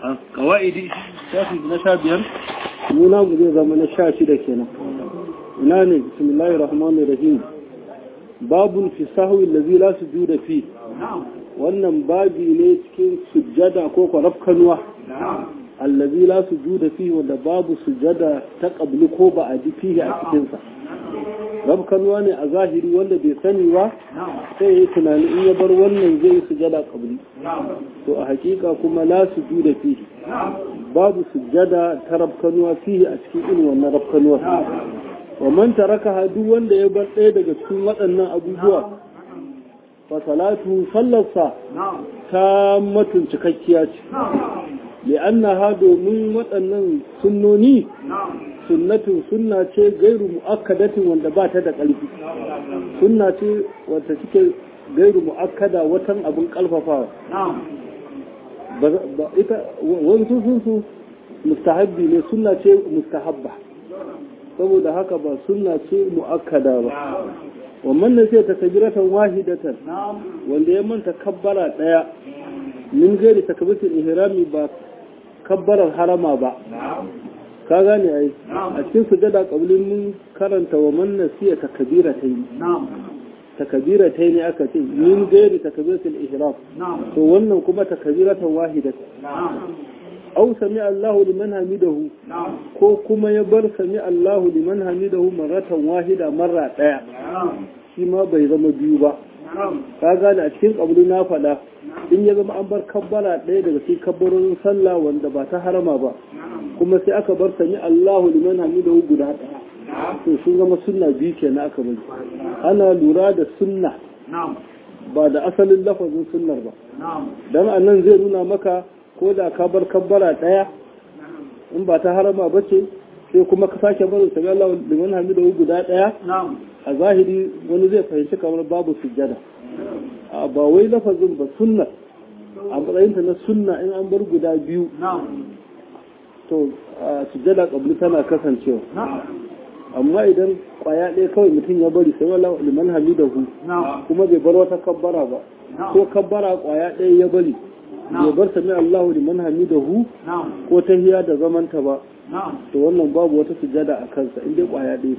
kawa'idi shafi na sha biyar muna mu zai zama na sha shida kenan ina ne bismillahir rahmanir rahim babun fi sahwi allazi la sujuda fi wannan babi ne cikin sujjada ko kwarafkanuwa allazi la sujuda fi wanda babu sujjada ta qabli ko ba a ji fihi a cikin sa rabkanuwa ne a zahiri wanda bai sani ba sai ya tunani in ya bar wannan zai sujjada qabli to a hakika kuma la sujuda fihi babu sujjada ta rabkanuwa fihi a cikin irin wannan rabkanuwa wa man taraka duk wanda ya bar ɗaya daga cikin waɗannan abubuwa fa salatu sallarsa ta matun cikakkiya ce li'annaha domin waɗannan sunnoni sunnatun sunna ce gairu mu'akkadatin wanda ba ta da ƙarfi sunna ce wata cike gairu mu'akkada watan abin ƙalfafawa ita wani sun su mustahabbi ne sunna ce mustahabba saboda haka ba sunna ce mu'akkada ba wannan ne sai ta kabiratan wahidatan wanda ya manta kabbara daya min gairi takbiratul ihrami ba kabbarar harama ba ka gane ai a cikin sujada qablin mun karanta wa man nasiya takbiratayn takbiratayn aka ce min gairi takbiratul ihram to wannan kuma takbiratan wahidatan aw sami Allahu liman hamidahu ko kuma ya bar sami Allahu liman hamidahu maratan wahida marra daya shi ma bai zama biyu ba ka gane a cikin kabulu na faɗa in ya zama an bar kabbara ɗaya daga cikin kabbarorin sallah wanda ba ta harama ba kuma sai aka bar sami Allahu liman hamidahu guda ɗaya to sun zama sunna biyu kenan aka bari ana lura da sunna ba da asalin lafazin sunnar ba dan anan zai nuna maka ko da ka bar kabbara ɗaya in ba ta harama ba ce sai kuma ka sake barin sami Allah liman hamidahu guda ɗaya a zahiri wani zai fahimci kamar babu sujjada a ba wai lafazin ba sunna a matsayinta na sunna in an bar guda biyu to sujjada kabli tana kasancewa amma idan kwaya ɗaya kawai mutum ya bari sai Allah liman hamidahu kuma bai bar wata kabbara ba ko kabbara kwaya ɗaya ya bari bai bar sami Allahu liman hamidahu ko tahiya da zamanta ba to wannan babu wata sujjada a kansa in dai kwaya ɗaya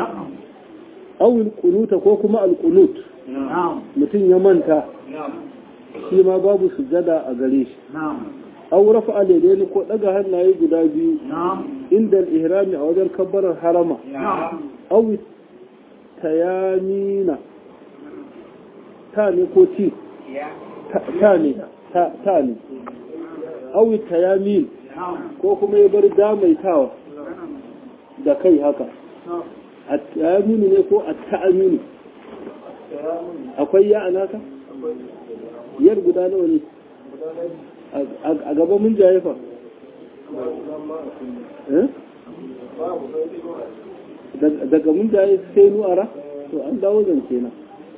awil kunuta ko kuma alkunut mutum ya manta shi ma babu sujada a gare shi aw rafa alaidaini ko daga hannaye guda biyu inda ihrami a wajen kabbarar harama aw tayamina ta ne ko ti ta ne ta ne aw tayamin ko kuma ya bar damaitawa da kai haka at-ta'aminu ne ko at-ta'aminu akwai ya anaka yar guda nawa ne a gaban mun jaye fa daga mun jaye sai nu'ara to an dawo zance na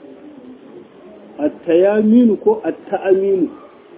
at-tayaminu ko at-ta'aminu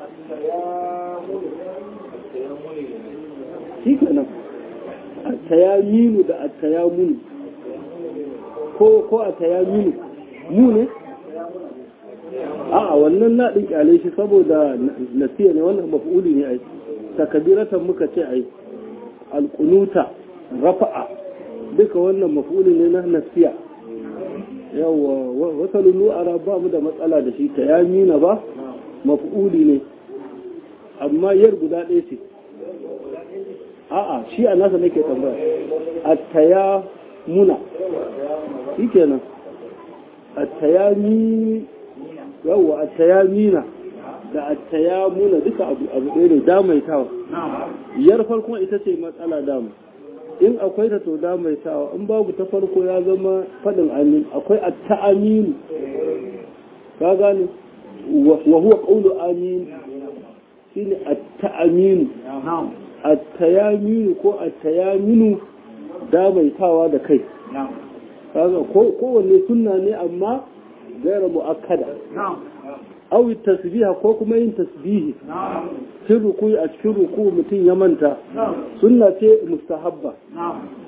shi kenan at-tayaminu da at-tayamunu ko ko a tayaminu mu ne a'a wannan na din kyale shi saboda nasiya ne wannan maf'uli ne ai takbiratan muka ce ai alqunuta rafa'a duka wannan maf'uli ne na nasiya yawa wasalun nu'ara ba mu da matsala da shi tayamina ba maf'uli ne amma yar guda ɗaya ce a'a shi a nasa nake tambaya at-taya muna shi kenan attayami yawa attayamina da attayamuna duka abu abu ɗaya ne damaitawa yar farkon ita ce matsala dama in akwai ta to damaitawa in babu ta farko ya zama faɗin amin akwai atta'aminu ka gane wa huwa qawlu amin shine atta'aminu attayaminu ko attayaminu damaitawa da kai kaga kowanne sunna ne amma gaira mu'akkada aw tasbiha ko kuma yin tasbihi cikin ruku a cikin ruku mutum ya manta sunna ce mustahabba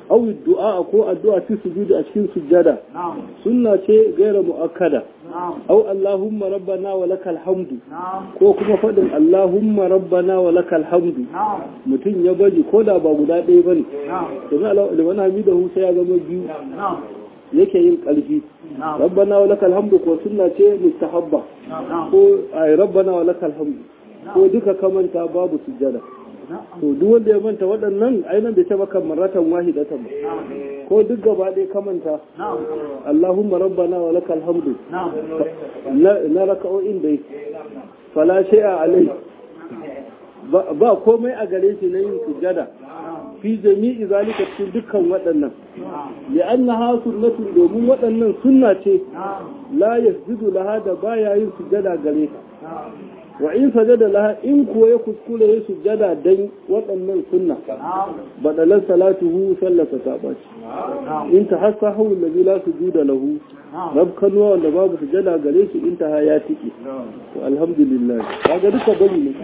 aw du'a ko addu'a fi sujudi a cikin sujjada sunna ce gaira muakkada aw allahumma rabbana wa lakal hamdu ko kuma fadin allahumma rabbana wa lakal hamdu mutum ya baji ko da ba guda ɗaya bane domin liman hamidahu sai ya zama biyu yake yin ƙarfi rabbana wa lakal hamdu ko sunna ce mustahabba ko ay rabbana wa lakal hamdu ko duka kamanta babu sujjada to duk wanda ya manta waɗannan ainihin da ta baka maratan wahidatan ba ko duk gaba ɗaya kamanta Allahumma rabbana wa lakal hamdu na raka'o'in dai fala shay'a alai ba komai a gare shi na yin sujjada fi jami'i zalika cikin dukkan waɗannan li'annaha sunnatun domin waɗannan sunna ce la yasjudu laha da baya yin sujjada gare ta wa in sajada laha in kuwa ya kuskure ya sujjada dan waɗannan sunna badalan salatuhu sallata ta baci in ta hasa hawu allazi la sujuda lahu rab kanuwa wanda babu sujjada gare shi in ta ha ya tiki to alhamdulillah kaga duka bari ne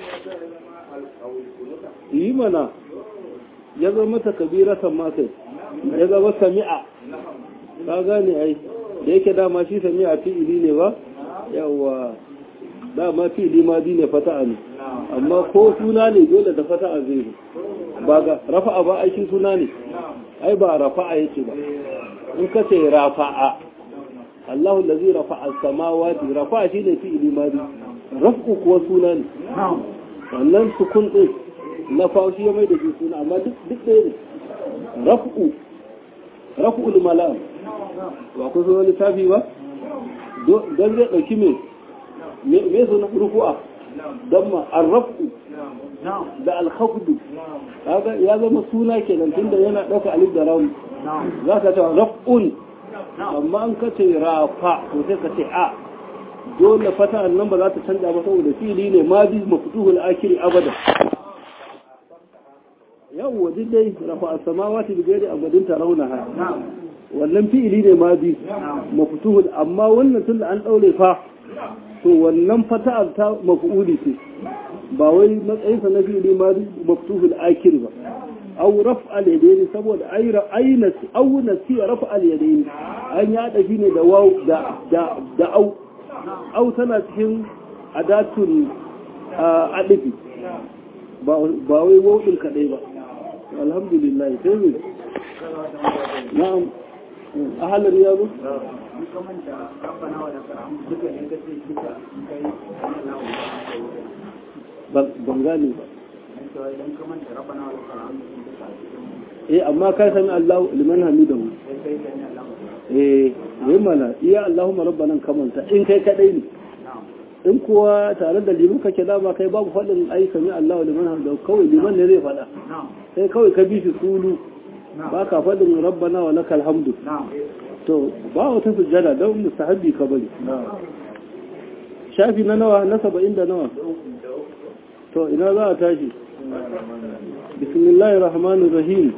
yi mana ya zama ta kabiratan ma kai ya zama sami'a ka gane ai da yake dama shi sami'a fi'ili ne ba yawa dama fi'ili ma ne fata'a ne amma ko suna ne dole da fata'a zai zo ba ga rafa'a ba aikin suna ne ai ba rafa'a yake ba in ka ce rafa'a Allahu allazi rafa'a samawati rafa'a shine fi'ili ma raf'u kuwa suna ne wannan sukun din na fashi ya mai da shi suna amma duk ɗaya ne raf'u raf'ul malam ba ku zo lissafi ba don zai ɗauki me me suna rufu'a don ma arrafu da alhafdu kaga ya zama suna kenan tunda yana ɗauka alif da rauni za ka ce raf'un amma an ka ce rafa to sai ka ce a dole fata nan ba za ta canja ba saboda fili ne ma bi mafutuhul akiri abada yawwa duk dai rafa as-samawati bi ghairi abadin tarawnaha wannan fi'ili ne ma bi maftuhul amma wannan tunda an daure fa to wannan fata'ar ta maf'uli ce ba wai matsayin sa na fi'ili ma bi maftuhul akir ba aw raf'al yadaini saboda ayra ayna aw nasiya raf'al yadaini an ya dafi ne da waw da da da au au tana cikin adatul adifi ba wai waw din kadai ba alhamdulillah sai mu na'am ahalar yaro ban gane ba eh amma kai sami Allah liman hamidahu eh yi mana iya Allahumma rabbana kamanta in kai kadai ne in kuwa tare da liman kake dama kai babu faɗin ai sami Allah liman hamidahu kawai liman ne zai faɗa sai kawai ka bi shi sulu ba ka faɗin rabbana wa lakal hamdu to ba wata sujjada don mustahabbi ka bari shafi na nawa na saba'in da nawa to ina za a tashi bismillahir rahmanir rahim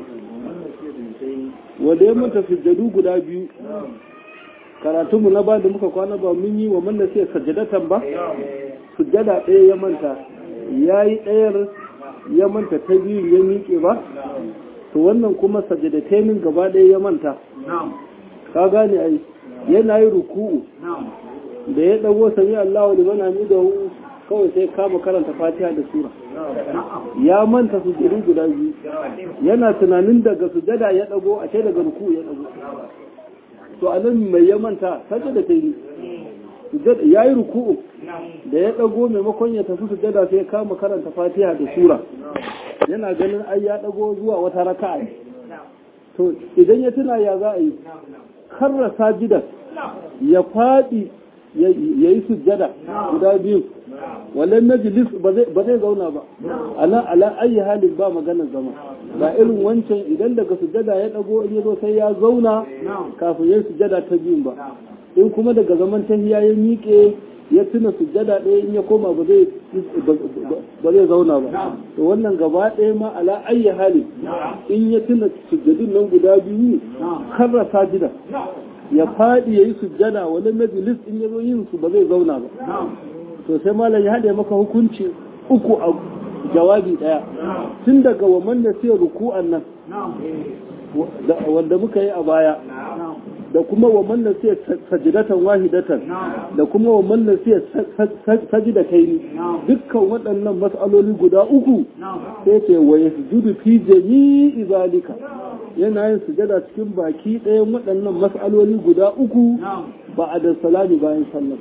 wanda ya mata sujjadu guda biyu karatunmu na ba da muka kwana ba mun yi wa manna sai sajjadatan ba sujjada ɗaya ya manta ya yi ɗayar ya manta ta biyu ya miƙe ba to wannan kuma sajjadatenin gaba ɗaya ya manta ka gane ai yana yi ruku'u da ya ɗago sami Allah liman hamidahu kawai sai kama karanta fatiha da sura ya manta sujjadu guda biyu yana tunanin daga sujjada ya ɗago a ce daga ruku'u ya ɗago to a nan mai ya manta sajjada ta yi ya yi ruku'u da ya ɗago maimakon ya tafi sujjada sai kama karanta fatiha da sura yana ganin ai ya ɗago zuwa wata raka'a to idan ya tuna ya za a yi karra sajidan ya faɗi ya yi sujjada guda biyu wallan majlis ba zai zauna ba ala ala ayi halin ba maganar zama ba irin wancan idan daga sujjada ya dago in ya zo sai ya zauna kafin ya sujjada ta biyun ba in kuma daga zaman tahiya ya miƙe ya tuna sujjada ɗaya in ya koma ba zai ba zai zauna ba to wannan gaba ɗaya ma ala ayi halin in ya tuna sujjadun nan guda biyu karra sajida ya faɗi ya yi sujjada wani majalis in ya zo yin su ba zai zauna ba to sai malam ya haɗe maka hukunci uku a jawabi ɗaya tun daga wa manna sai ruku'an nan wanda muka yi a baya da kuma wa manna sai sajidatan wahidatan da kuma wa manna sai sajida kaini dukkan waɗannan mas'aloli guda uku sai ce wa yasjudu fi jami'i zalika yana yin sujada cikin baki ɗayan waɗannan mas'aloli guda uku ba a da salami bayan sallar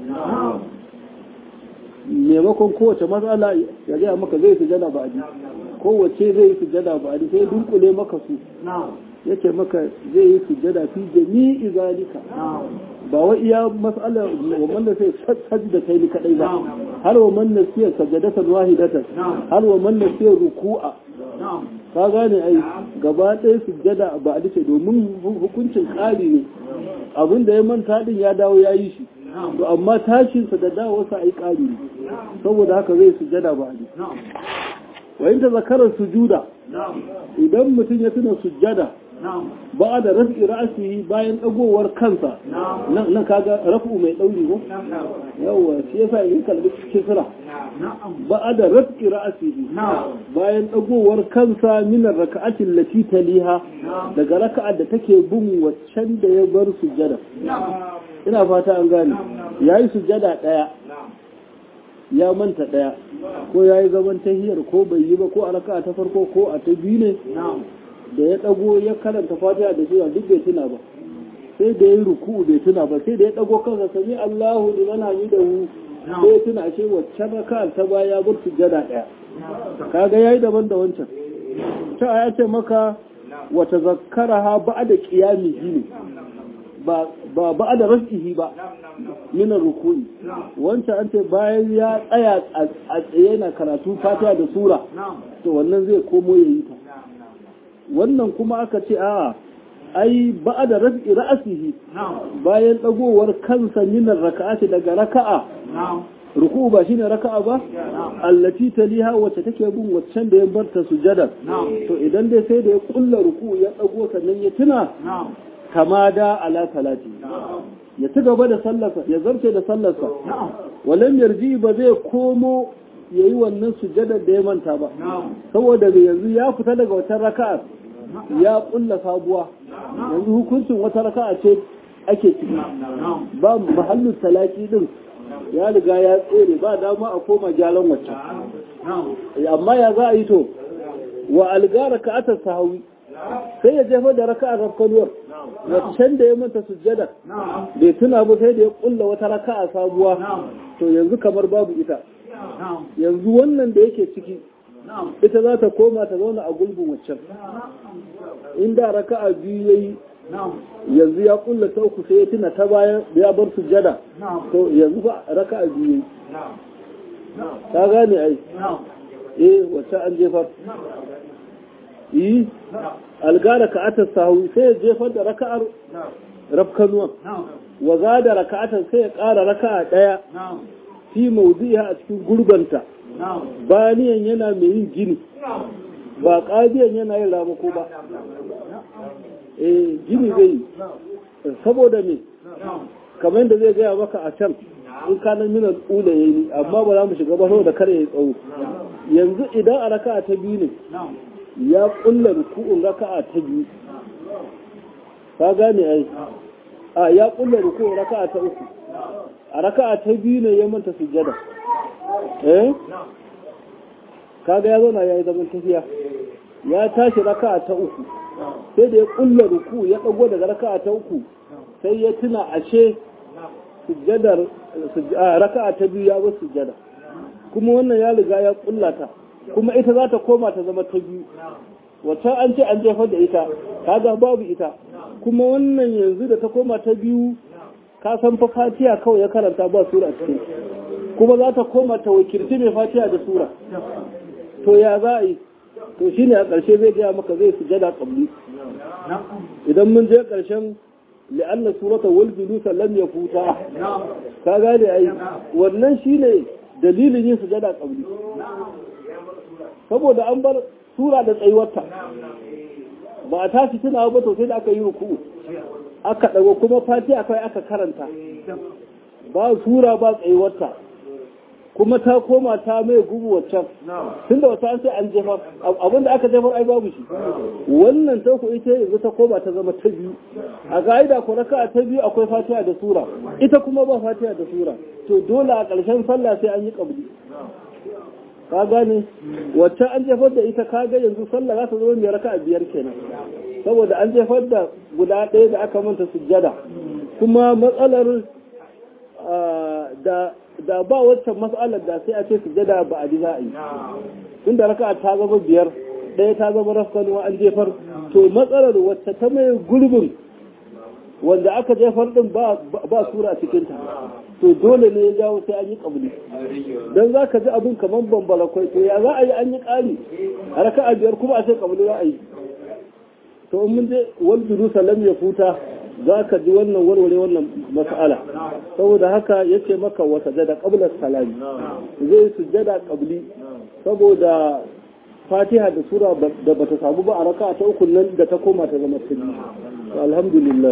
maimakon kowace matsala ya gaya maka zai sujada ba a kowace zai sujada ba a sai dunkule maka su yake maka zai yi sujada fi jami'i zalika ba wa iya mas'ala wa man da sai sajda kai ni kadai ba har wa man da sai sajadatan wahidatan har wa man da sai ruku'a ka gane ai gaba ɗaya sujada ba a dace domin hukuncin ƙari ne abin da ya manta din ya dawo ya yi shi to amma tashinsa da dawowarsa ai ƙari ne saboda haka zai sujada ba a wa in ta zakarar sujuda idan mutum ya tuna sujada ba da rafi ra'asihi bayan dagowar kansa nan kaga rafu mai dauri ko yawa shi yasa yin kalbi kisra ba da rafi ra'asihi bayan dagowar kansa min raka'atin lati taliha daga raka'ar da take bin waccan da ya bar sujada ina fata an gane yayi sujada daya ya manta daya ko yayi zaman tahiyar ko bai yi ba ko a raka'a ta farko ko a ta biyu ne da ya ɗago ya karanta fatiha da sura duk bai tuna ba sai da ya ruku bai tuna ba sai da ya ɗago kansa sami Allahu liman hamidahu sai ya tuna ashe waccan raka'ar ta baya ya bar sujjada ɗaya kaga yayi daban da wancan ta ya ce maka wa tazakkaraha ba'da qiyamihi ne ba ba ba'da raf'ihi ba min ruku'i wancan an ce bayan ya tsaya a tsaye na karatu fatiha da sura to wannan zai komo yayi ta wannan kuma aka ce a ai ba da rafi ra'asihi bayan dagowar kansa minar raka'ati daga raka'a ruku ba shine raka'a ba allati taliha wacce take bin waccan da ya barta sujada to idan dai sai da ya kulla ruku ya dago sannan ya tuna kama da ala salati ya ci gaba da sallarsa ya zarce da sallarsa walam yarji ba zai komo ya yi wannan sujadar da ya manta ba saboda da yanzu ya fita daga wata raka'a ya kulla sabuwa yanzu hukuncin wata raka'a ce ake ciki ba mahallin talaki din ya riga ya tsere ba dama a koma gyaran wacce amma ya za a yi to wa alga raka'atar sahawi sai ya jefa da raka'ar rafkanuwar waccan da ya manta sujjada bai tuna ba sai da ya kulla wata raka'a sabuwa to yanzu kamar babu ita yanzu wannan da yake ciki ita za ta koma ta zauna a gulbin waccan inda raka'a biyu yayi yanzu ya kulla ta uku sai ya tuna ta bayan ya bar sujjada to yanzu ba raka'a biyu yayi ka gane ai eh wacce an jefar yi algara ka'atar sahu sai ya jefar da raka'ar rafkanuwa wa za da raka'atar sai ya ƙara raka'a ɗaya fi maudu'iha a cikin gurbanta baniyan yana mai yin gini ba ƙadiyan yana yin ramako ba eh gini zai yi saboda me kamar da zai gaya maka a can in kanan minar ƙula ya yi amma ba za mu shiga ba saboda kare ya tsawo yanzu idan a raka'a ta biyu ne ya ƙulla ruku'un raka'a ta biyu ka gane ai a ya ƙulla ruku'un raka'a ta uku a raka'a ta biyu ne ya manta sujjada eh kaga ya zauna ya yi zaman tafiya ya tashi raka'a ta uku sai da ya kulla ruku ya dago daga raka'a ta uku sai ya tuna ashe sujjadar raka'a ta biyu ya bar sujjada kuma wannan ya riga ya kulla ta kuma ita za ta koma ta zama ta biyu wata an ce an jefar da ita kaga babu ita kuma wannan yanzu da ta koma ta biyu ka san fa fatiha kawai ya karanta ba sura cikin kuma za ta koma ta wakilci mai fatiha da sura to ya za a yi to shine a ƙarshe zai gaya maka zai sujada qabli idan mun je ƙarshen li'anna surata wal julusa lam yafuta ka gane ai wannan shine dalilin yin sujada qabli saboda an bar sura da tsayuwarta ba a tashi tuna ba to sai da aka yi ruku aka dago kuma fatiha kai aka karanta ba sura ba tsayuwarta kuma ta koma ta mai gubu waccan tun da wata sai an jefar abin da aka jefar ai babu shi wannan ta ku ita yanzu ta koma ta zama ta biyu a ka'ida ko raka ta biyu akwai fatiha da sura ita kuma ba fatiha da sura to dole a ƙarshen sallah sai an yi kabli ka gane wacce an jefar da ita ka ga yanzu sallah za ta zama mai raka biyar kenan saboda an jefar da guda ɗaya da aka manta sujjada kuma matsalar da da ba waccan matsalar da sai a ce sujjada ba a ji za a yi tunda raka ta zama biyar ɗaya ta zama rafkanuwa an jefar to matsalar wacce ta mai gurbin wanda aka jefar din ba sura cikinta to dole ne ya jawo sai an yi kabuli don za ka ji abin kamar bambara kwai to ya za a yi an yi ƙari a raka a biyar kuma a ce kabuli za a yi to in mun je wal bidu salam ya futa za ka ji wannan warware wannan mas'ala saboda haka yace maka wa sajada qabla salami zai sujjada qabli saboda fatiha da sura da bata samu ba a raka ta uku nan da ta koma ta zama ta biyu alhamdulillah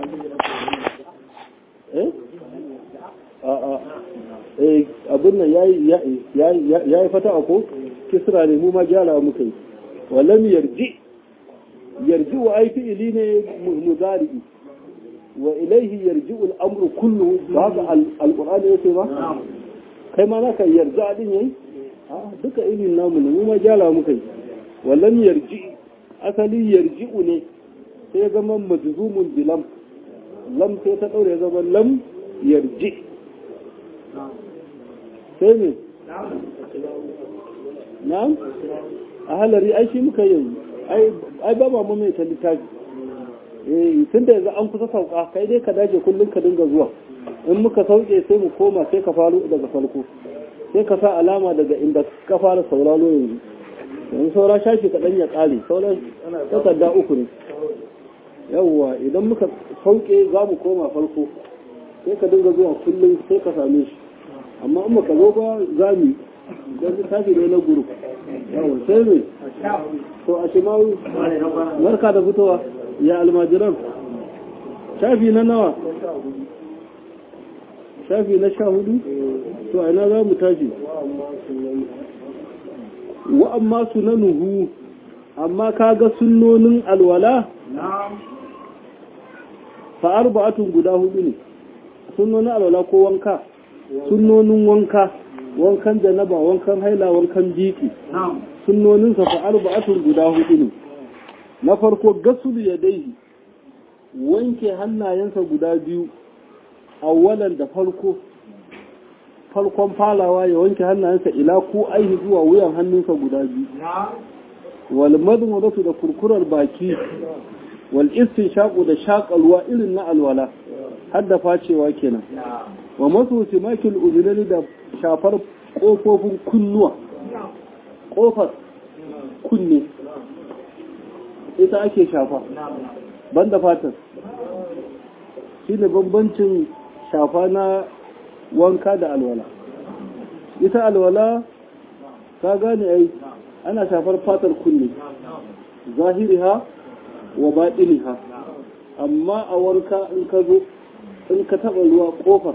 eh a a eh abin nan yayi yayi yayi fata ko kisra ne mu ma gyara muka yi walam yarji yarji wa ai fi'ili ne mudari wa ilaihi yarji'u al-amru kulluhu ba haka al-qur'ani yake ba kai ma naka yarja din yayi duka ilin namu ne mu ma jala muka yi wallan yarji asali yarji'u ne sai ya zama majzumun bilam lam sai ta daure ya zama lam yarji sai ne na'am a halari ai shi muka yi ai ba ma mai ta littafi eh tun da yanzu an kusa sauka kai dai ka dace kullum ka dinga zuwa in muka sauke sai mu koma sai ka faru daga farko sai ka sa alama daga inda ka fara sauraro yanzu yanzu saura shafi kaɗan ya ƙare sauran takarda uku ne yawwa idan muka sauke za mu koma farko sai ka dinga zuwa kullum sai ka same shi amma in ka zo ba za mu don littafi ne na guru yawwa sai ne to a shimawu barka da fitowa ya almajiran shafi na nawa shafi na sha hudu to aina za mu tashi wa amma sunanuhu amma kaga sunnonin alwala fa arba'atun guda hudu ne sunnonin alwala ko wanka sunnonin wanka wankan janaba wankan haila wankan jiki sunnonin sa fa arba'atun guda hudu ne na farko gasul yadaihi wanke hannayensa guda biyu awwalan da farko farkon falawa ya wanke hannayensa ila ko aihi zuwa wuyan hannunsa guda biyu wal madmadatu da kurkurar baki wal istinshaqu da shaƙalwa irin na alwala har da facewa kenan wa masu timakil udunani da shafar kofofin kunnuwa kofar kunne ita ake shafa banda fatar shine bambancin shafa na wanka da alwala ita alwala ka gane ai ana shafar fatar kunne zahiriha wa baɗiniha amma a wanka in ka zo in ka taɓa ruwa ƙofar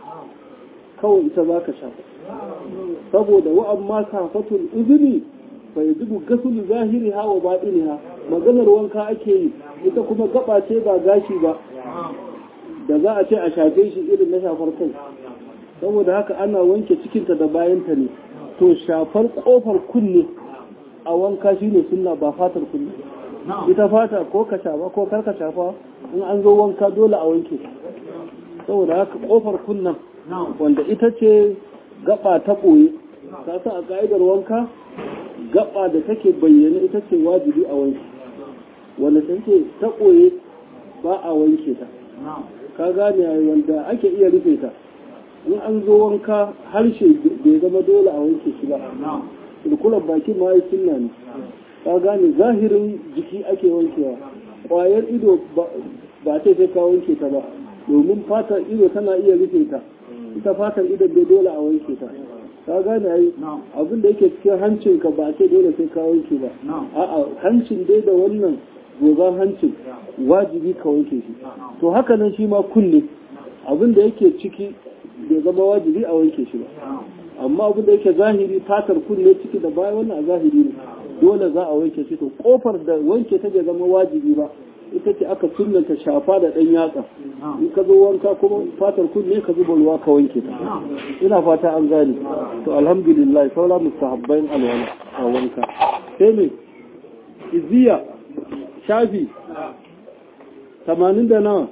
kawai ita za ka shafa saboda wa'amma safatul izini bai zubu gasul zahiriha wa baɗiniha maganar wanka ake yi ita kuma gaba ce ba gashi ba da za a ce a shafe shi irin na shafar kai saboda haka ana wanke cikinta da bayanta ne to shafar kofar kunne a wanka shi ne suna ba fatar kunne ita fata ko ka shafa ko kar ka shafa in an zo wanka dole a wanke saboda haka kofar kunnen wanda ita ce gaba ta ɓoye ta sa a ka'idar wanka gaba da take bayyana ita ce wajibi a wanke wanda take ta ɓoye ba a wanke ta ka gane wanda ake iya rufe ta in an zo wanka harshe bai zama dole a wanke shi ba cirkular baki ma ya sunna ne ka gane zahirin jiki ake wankewa ƙwayar ido ba ta sai ka wanke ta ba domin fatar ido tana iya rufe ta ita fatar ido bai dole a wanke ta ka gane ai abin da yake cikin hancinka ba ce dole sai ka wanke ba a'a hancin dai da wannan goban hancin wajibi ka wanke shi to haka nan shi ma kunne abin da yake ciki bai zama wajibi a wanke shi ba amma abin da yake zahiri fatar kunne ciki da baya wannan a zahiri ne dole za a wanke shi to kofar da wanke ta bai zama wajibi ba ita ce aka sunnanta shafa da ɗan yatsa in ka zo wanka kuma fatar kunne ka zuba ruwa ka wanke ta ina fata an gane to alhamdulillah saura mustahabbain alwala a wanka sai me iziya shafi tamanin da nawa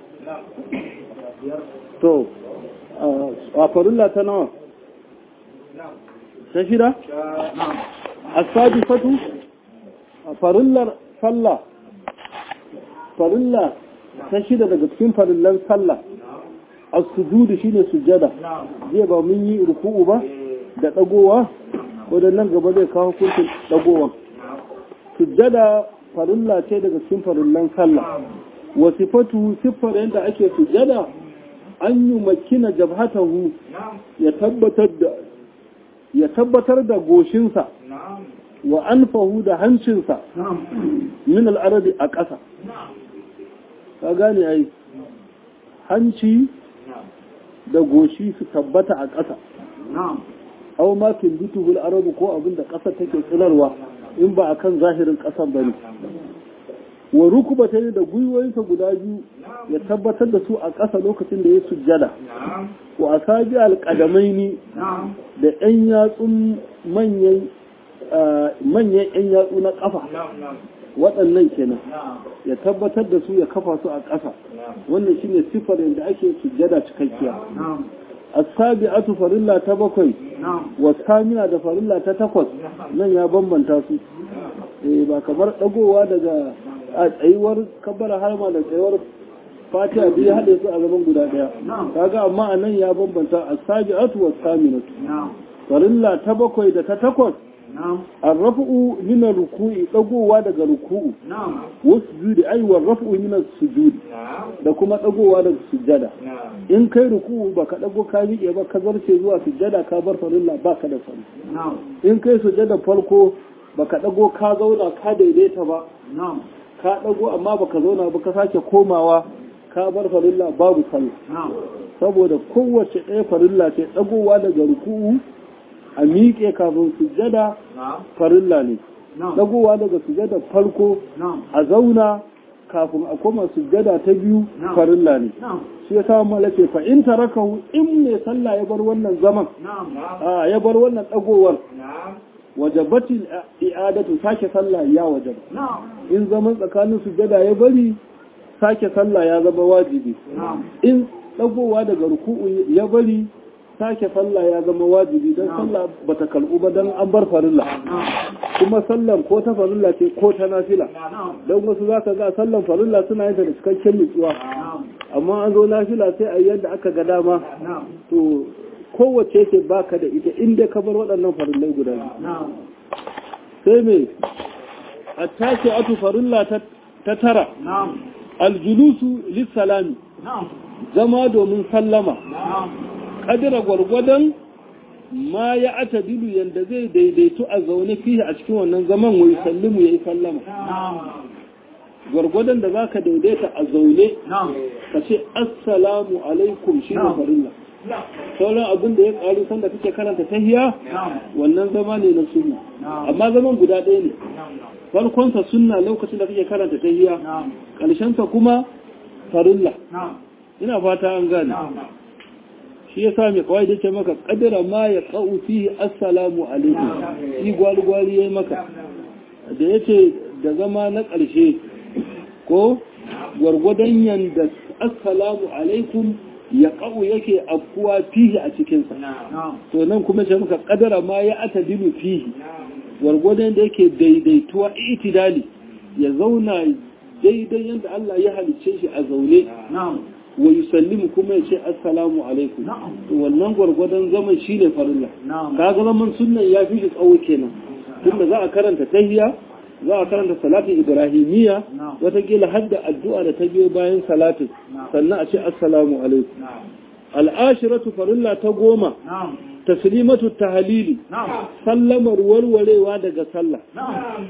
to a farilla ta nawa ta shida asadi fatu a farillar sallah farilla ta shida daga cikin farillan sallah a sujudu shine sujada zai ba mun yi ruku'u ba da dagowa nan gaba zai kawo hukuncin dagowa sujada farilla ce daga cikin farillan sallah wasifatu siffar yadda ake sujada an yi makina jabhatahu ya tabbatar da ya tabbatar da goshinsa wa anfahu da hancinsa min al'arabi a ƙasa ka gane ai hanci da goshi su tabbata a ƙasa au ma kin bituhul arabu ko abin da ƙasa take tsinarwa in ba akan zahirin ƙasan bane wa rukuba ta da gwiwoyinsa guda biyu ya tabbatar da su a ƙasa lokacin da ya sujjada wa asabi alƙadamaini da 'yan yatsun manyan manyan 'yan yatsu na ƙafa waɗannan kenan ya tabbatar da su ya kafa su a ƙasa wannan shine siffar yadda ake sujjada cikakkiya as-sabi'atu farilla ta bakwai wa samina da farilla ta takwas nan ya bambanta su eh ba kamar dagowa daga a tsayuwar kabbara harma da tsayuwar fatiha biyu ya haɗe su a gaban guda ɗaya kaga amma a nan ya bambanta as-sabi'atu wa saminatu farilla ta bakwai da ta takwas الرفع من الركوع dagowa daga ruku'u wasjudi ai wa raf'u min as-sujud da kuma dagowa daga sujjada in kai ruku'u baka dago ka miƙe ba ka zarce zuwa sujjada ka bar farilla baka da sallah in kai sujjada farko baka dago ka zauna ka daidaita ba ka dago amma baka zauna ba ka sake komawa ka bar farilla babu sallah saboda kowace ɗaya farilla ce dagowa daga ruku'u a miƙe kafin sujjada farilla ne dagowa daga sujjada farko a zauna kafin a koma sujjada ta biyu farilla ne shi ya samu malace fa in tarakahu in mai sallah ya bar wannan zaman ya bar wannan dagowar wajabatil i'adatu sake sallah ya wajaba in zaman tsakanin sujjada ya bari sake sallah ya zama wajibi in dagowa daga ruku'u ya bari sake sallah ya zama wajibi don sallah ba ta kalbu ba don an bar farilla kuma sallan ko ta farilla ce ko ta nafila don wasu za ka ga sallan farilla suna yin ta da cikakken nutsuwa amma an zo nafila sai a yadda aka ga dama to kowace ce baka da ita inda ka bar waɗannan farillai guda sai me a tashi atu farilla ta tara aljulusu lissalami zama domin sallama kadira gwargwadon ma ya ata dilu yadda zai daidaitu a zaune fiye a cikin wannan zaman wai sallimu ya yi sallama gwargwadon da za ka daidaita a zaune ka ce assalamu alaikum shi ne farilla sauran abin da ya ƙaru sanda kake karanta tahiya wannan zama ne na sunna amma zaman guda ɗaya ne farkonsa sunna lokacin da kake karanta tahiya ƙarshensa kuma farilla ina fata an gane shi ya sa mai kawai da ce maka kadira ma ya ƙa'u fi assalamu alaikum shi gwali-gwali ya yi maka da ya ce da zama na ƙarshe ko gwargwadon yanda assalamu alaikum ya ƙa'u yake afkuwa fihi a cikinsa to nan kuma ce maka kadira ma ya ata dilu fihi gwargwadon da yake daidaituwa itidali ya zauna daidai yadda Allah ya halicce shi a zaune wa yusallimu kuma ya ce assalamu alaikum to wannan gwargwadon zaman shine farilla kaga zaman sunnan ya fi shi tsawo kenan tunda za a karanta tahiyya za a karanta salatin ibrahimiyya watakila har da addu'a da ta biyo bayan salatin sannan a ce assalamu alaikum al'ashiratu farilla ta goma taslimatu tahlili sallamar warwarewa daga sallah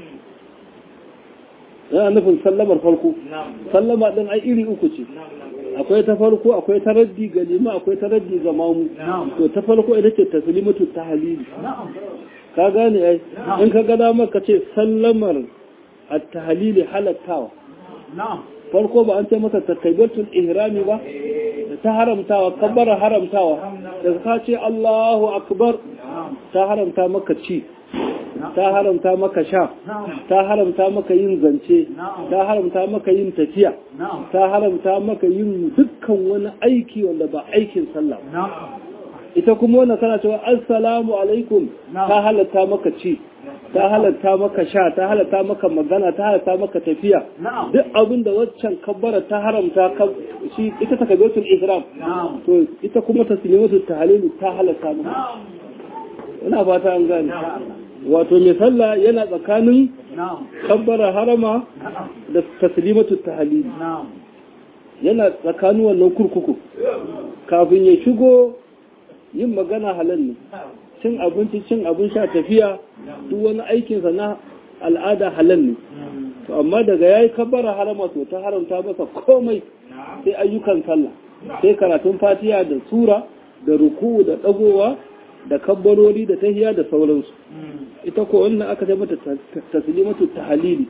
yana nufin sallamar farko sallama din ai iri uku ce akwai ta farko akwai taraddi ga lima akwai taraddi ga mamu to ta farko ita ce taslimatu tahlili ka gane ai in ka ga dama ka ce sallamar at-tahlili halattawa farko ba an ce masa takabbatul ihrami ba ta haramtawa kabbara haramtawa da ka ce Allahu akbar ta haramta maka ci ta haramta maka sha ta haramta maka yin zance ta haramta maka yin tafiya ta haramta maka yin dukkan wani aiki wanda ba aikin sallah ita kuma wannan kana cewa assalamu alaikum ta halatta maka ci ta halatta maka sha ta halatta maka magana ta halatta maka tafiya duk abin da waccan kabbara ta haramta shi ita ta kabetul ihram to ita kuma taslimatu tahlilu ta halatta maka ina fata an gane wato mai sallah yana tsakanin kabbara harama da taslimatu tahlil yana tsakanin wannan kurkuku kafin ya shigo yin magana halal ne cin abinci cin abin sha tafiya duk wani aikinsa na al'ada halal ne to amma daga yayi kabbara harama to ta haramta masa komai sai ayyukan sallah sai karatun fatiha da sura da ruku da dagowa da kabbarori da tahiya da sauransu ita ko wannan aka ce mata taslimatu tahlili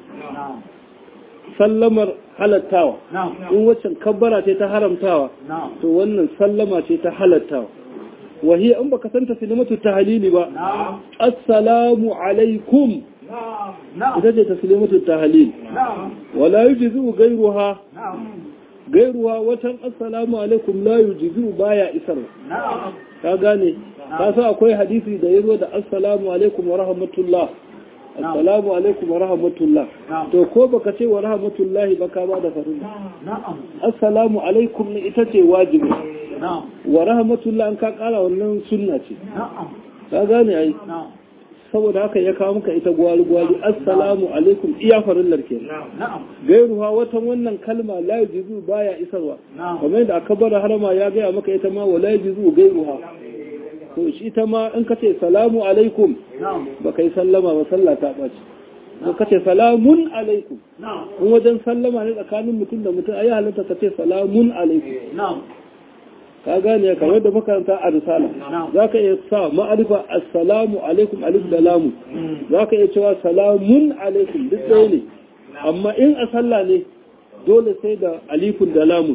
sallamar halattawa in waccan kabbara ce ta haramtawa to wannan sallama ce ta halattawa wahiya in baka san taslimatu tahlili ba assalamu alaikum ita ce taslimatu tahlil wala yujzu gairuha gairuwa watan assalamu alaikum la yujzu baya isar ka gane ka sa akwai hadisi da yazo da assalamu alaikum wa rahmatullah assalamu alaikum wa rahmatullah to ko baka ce wa rahmatullahi ba ka ba da farin assalamu alaikum ne ita ce wajibi wa rahmatullah an ka kara wannan sunna ce ka gane ai saboda haka ya kawo maka ita gwali-gwali assalamu alaikum iya farin larke gairuwa watan wannan kalma la yujizu baya isarwa kamar yadda aka bar harama ya gaya maka ita ma wa la yujizu gairuwa to shi ita ma in ka ce salamu alaikum ba kai sallama ba sallah ta ɓaci ko ka ce salamun alaikum in wajen sallama ne tsakanin mutum da mutum ayi halatta ka ce salamun alaikum ka gane kamar da makaranta a risala za ka iya sa ma'arifa assalamu alaikum alif da lamu za ka iya cewa salamun alaikum duk ɗaya ne amma in a sallah ne dole sai da alifun da lamu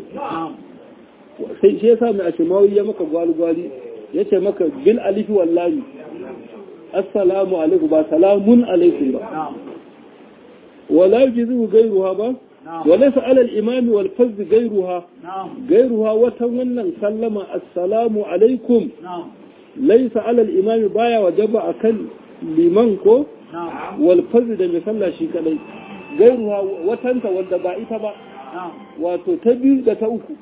sai shi yasa mai ashimawi ya maka gwali-gwali ya ce maka bil alifi wallahi assalamu alaikum ba salamun alaikum ba wala yujizu gairuha ba وليس على الإمام والفز غيرها غيرها وتولن سلم السلام عليكم ليس على الإمام بايا وجب أكل لمنكو والفز ده مثلا شي كدai غيرها وتنت wanda ba ita ba wato ta biyu da ta uku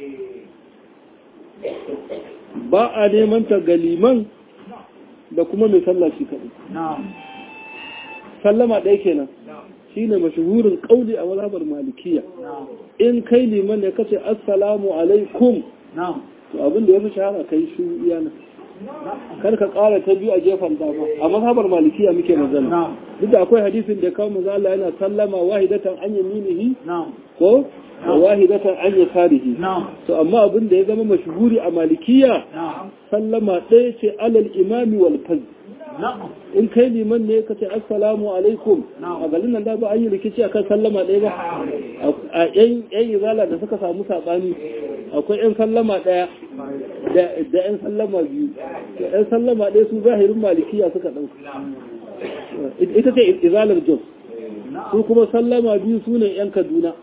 ba a neman ta ga liman da kuma mai sallah shi kadai sallama ɗaya kenan shine mashahurin kauli a mazhabar malikiya in kai liman ne kace assalamu alaikum to abin da ya fi shahara kai shi iyana kar ka ƙara ta biyu a gefen dama a mazhabar malikiya muke magana duk da akwai hadisin da kawo manzo Allah yana sallama wahidatan an yaminihi ko wa wahidatan an yasarihi to amma abin da ya zama mashhuri a malikiya sallama ɗaya ce alal imami wal fazl in kai liman ne ka ce assalamu alaikum a garin nan da ba an yi rikici akan sallama ɗaya ba a yan izala da suka samu saɓani akwai yan sallama ɗaya da yan sallama biyu da yan sallama ɗaya su zahirin malikiya suka ɗauka ita ce izalar jos su kuma sallama biyu su ne yan kaduna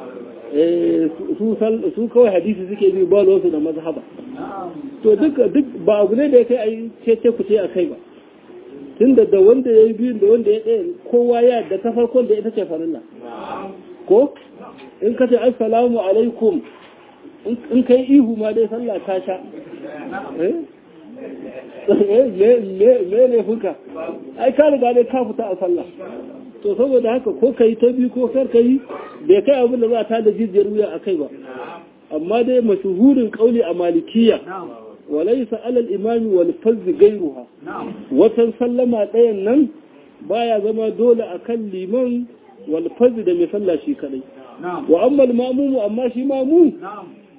su kawai hadisi suke bi ba su da mazhaba to duk ba abu ne da ya kai a yi ce ku ce a kai ba tunda da wanda ya yi biyun da wanda ya ɗaya kowa ya da ta farkon da ita ce farilla ko in ka ce assalamu alaikum in kai ihu ma dai sallah ta sha me ne fuka ai ka riga dai ka fita a sallah to saboda haka ko ka yi ta biyu ko kar ka yi bai kai abin da za ta da jijiyar wuya a kai ba amma dai mashuhurin kauli a malikiya walaisa alal imami wal fazzi gairuha watan sallama ɗayan nan baya zama dole akan liman wal fazzi da mai sallah shi kadai wa amma mamumu amma shi mamu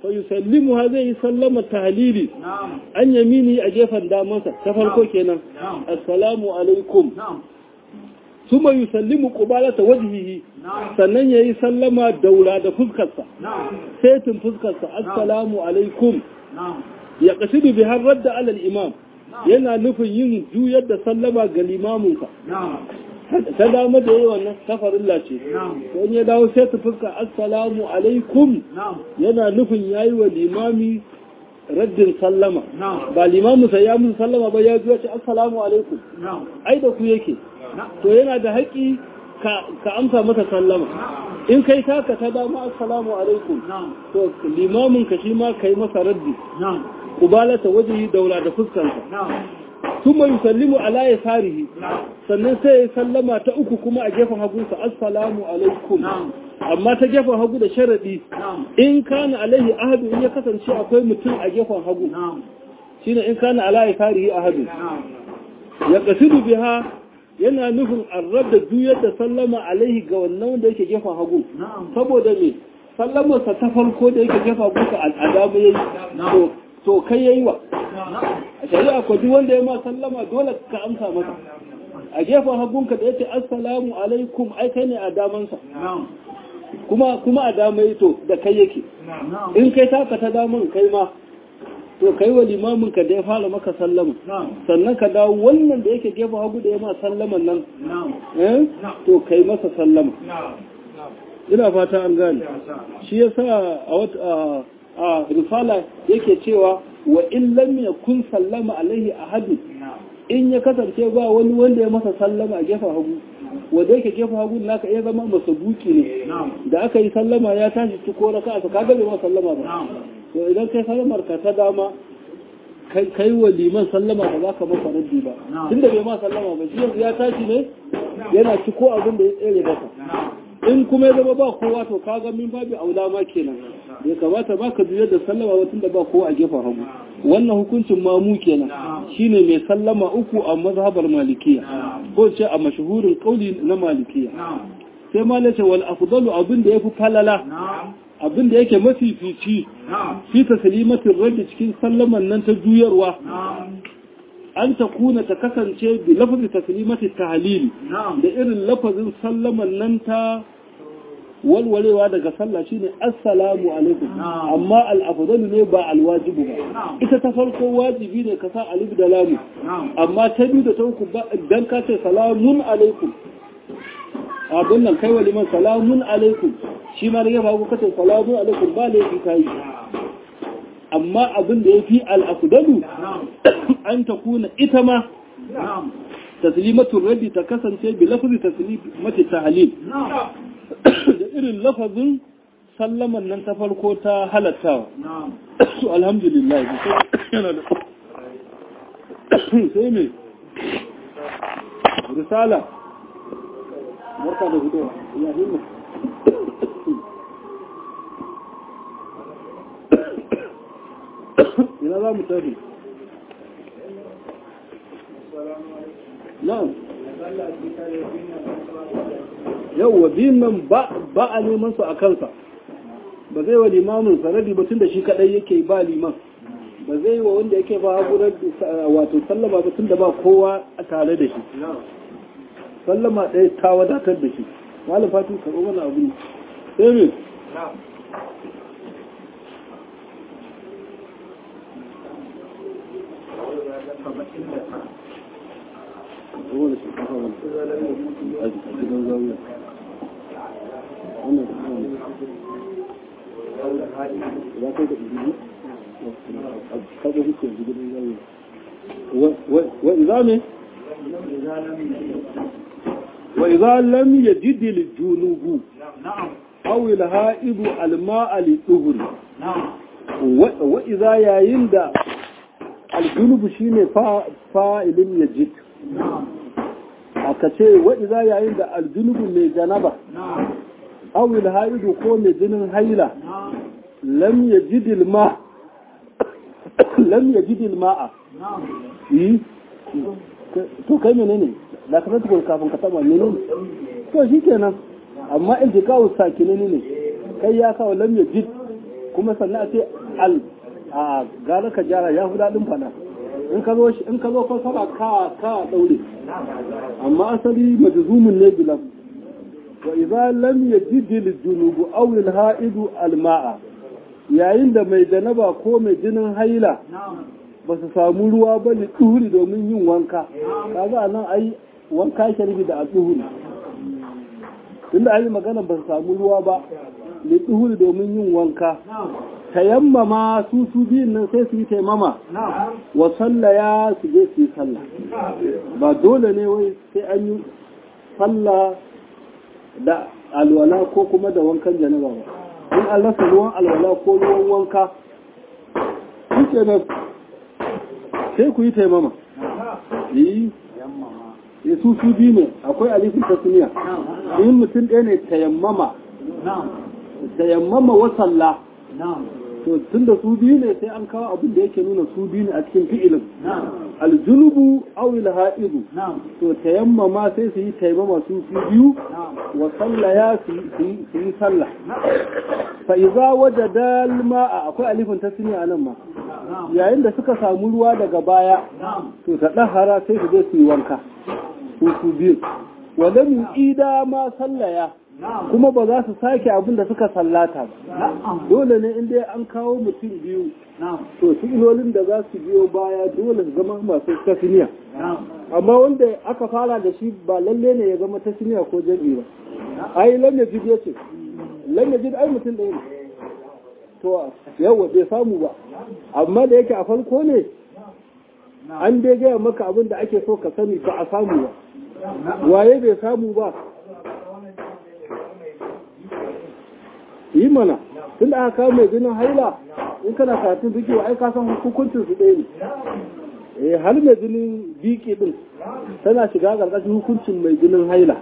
fa yusallimu ha zai yi sallama tahlili an yamini a gefen damansa ta farko kenan assalamu alaikum suma yusallimu qubalata wajhihi sannan yayi sallama daura da fuskarsa setin fuskarsa assalamu alaikum ya qasidu bi har radda ala al-imam yana nufin yin juyar da sallama ga limaminsa ta dama da yi wannan kafarilla ce don ya dawo sai ta fuska assalamu alaikum yana nufin yayi wa limami raddin sallama ba limamin sai ya mun sallama ba ya zuwa ce assalamu alaikum ai da ku yake to yana da haƙi ka amsa masa sallama in kai taka ta dama assalamu alaikum to limamin ka shi ma kai masa raddi kubalata waje daura da fuskansa ثم يسلم على يساره sannan sai ya sallama ta uku kuma a gefen hagunsa assalamu alaikum amma ta gefen hagu da sharadi in kana alaihi ahadu in ya kasance akwai mutum a gefen hagu shine in kana ala yasarihi ahadu ya qasidu biha yana nufin arrab da juyar da sallama alaihi ga wannan wanda yake gefen hagu saboda me sallamarsa ta farko da yake gefen hagu ka al'adamu yayi to kai yayi wa a shari'a ko duk wanda ya ma sallama dole ka amsa masa a gefen hagunka da yace assalamu alaikum ai kai ne a damansa kuma kuma a dama to da kai yake in kai taka ta daman kai ma to kai wa limamin ka da ya fara maka sallama sannan ka dawo wannan da yake gefen hagu da ya ma sallaman nan eh to kai masa sallama ina fata an gane shi yasa a wata a risala yake cewa wa in lam yakun sallama alaihi ahadu in ya kasance ba wani wanda ya masa sallama a gefen hagu wanda yake gefen hagu naka iya zama masa buki ne da aka yi sallama ya tashi ci ko raka aka kaga bai ma sallama ba to idan kai sallamar ka ta dama kai wa liman sallama ba za ka masa raddi ba tunda bai ma sallama ba shi yanzu ya tashi ne yana ci ko abin da ya tsere masa in kuma ya zama ba kowa to kaga min babu aula ma kenan ya kamata ba ka juyar da sallama ba tunda ba kowa a gefen hagu wannan hukuncin mamu kenan shine mai sallama uku a mazhabar malikiya ko ce a mashahurin kauli na malikiya sai ma nace wal afdalu abin da yafi falala abin da yake mafifici fi taslimatin rabbi cikin sallaman nan ta juyarwa an ta kuna ta kasance bi lafazin taslimati tahlil da irin lafazin sallaman nan ta walwalewa daga sallah shine assalamu alaikum amma al-afdalu ne ba al-wajibu ba ita ta farko wajibi ne ka sa alif da lam amma ta biyu da ta uku dan ka ce salamun alaikum abin nan kai waliman salamun alaikum shi ma da ya faru ka ce salamun alaikum ba laifi kai amma abin da ya fi al-afdalu an ta kuna ita ma taslimatul rabbi ta kasance bi lafzi taslimati tahlil da irin lafazin sallaman nan ta farko ta halattawa su alhamdulillah yana da sai me risala barka da hudu ya himma ina za mu tafi na'am yauwa biyun nan ba a neman su a kansa ba zai wa limamin sanadi ba tun da shi kadai yake ba liman ba zai wa wanda yake ba hagurar wato sallama ba tun da ba kowa a tare da shi sallama ɗaya ta wadatar da shi malam fatu karɓo mana abu ne sai me هو اللي سبحانه وتعالى أجل زاوية أنا لا تقدر هذا هو كل زاوية وإذا من وإذا لم يجد الجنوب أو الهائب الماء للطهر وإذا يعند الجنوب شيني فاعل يجد aka ce wa'iza yayin da aljunubu mai janaba awil haidu ko mai jinin haila lam ya jidil ma lam ya jidil ma'a yi to kai mene ne da ka tattakon kafin ka taba mene ne to shi kenan amma in ji kawo sakine ne kai ya kawo lam ya jid kuma sannan a ce al a gara ka jara ya fi daɗin fada in ka zo in ka zo fasara ka ka daure amma asali majzumun ne bilam wa idza lam yajid al-junubu aw al-ha'idu al-ma'a yayin da mai janaba ko mai jinin haila ba su samu ruwa ba ne tuhuri domin yin wanka kaga nan ai wanka sharbi da al-tuhuri tunda ai magana ba su samu ruwa ba ne tuhuri domin yin wanka tayammama su su biyun nan sai su yi taimama wa sallaya su je su yi sallah ba dole ne wai sai an yi sallah da alwala ko kuma da wankan janaba ba in an rasa ruwan alwala ko ruwan wanka shi nan sai ku yi taimama yi ya su su biyu ne akwai alifin tasniya in mutum ɗaya ne tayammama tayammama wa sallah to tun da su biyu ne sai an kawo abin da yake nuna su biyu ne a cikin fi'ilin aljunubu awil ha'idu to tayammama sai su yi taimama su su biyu wa sallaya su yi sallah fa iza wajada alma'a akwai alifin tasniya anan ma yayin da suka samu ruwa daga baya to ta dahara sai su je su yi wanka su su biyu wa lam ida ma sallaya kuma ba za su sake abin da suka sallata ba dole ne inda an kawo mutum biyu to ilolin da za su biyo baya dole su zama masu tasniya amma wanda aka fara da shi ba lalle ne ya zama tasniya ko jami'i ba ai lam yajid yace lam yajid ai mutum ɗaya ne to yawa bai samu ba amma da yake a farko ne an dai gaya maka abin da ake so ka sani ba a samu ba waye bai samu ba yi mana tun da aka kawo mai jinin haila in kana karatun duki wa ai ka san hukuncin su ɗaya ne eh har mai jinin biki din tana shiga ƙarƙashin hukuncin mai jinin haila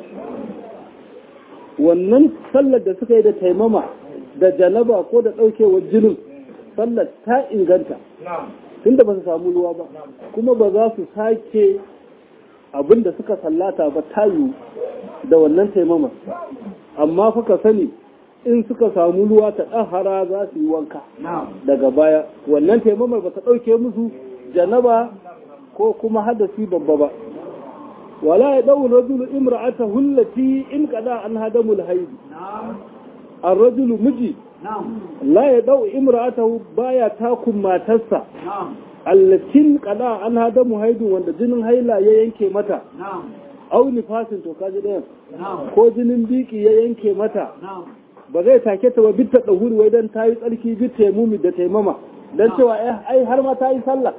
wannan sallar da suka yi da taimama da janaba ko da ɗaukewar jinin sallar ta inganta tunda ba su samu ruwa ba kuma ba za su sake abin da suka sallata ba tayu da wannan taimama amma fa ka sani in suka samu ruwa ta ɗahara za su yi wanka daga baya wannan taimamar ba ta ɗauke musu janaba ko kuma hadasi babba ba wala ya ɗau rajulu imra'ata hullati in kada an hadamul haidi an rajulu miji la ya ɗau imra'ata baya takun matarsa allatin kada an hadamu haidu wanda jinin haila ya yanke mata au nifasin to kaji ɗayan ko jinin biki ya yanke mata ba zai take ta ba bitta ɗahuri wai don ta yi tsarki bitta mumi da taimama don cewa ai har ma ta yi sallah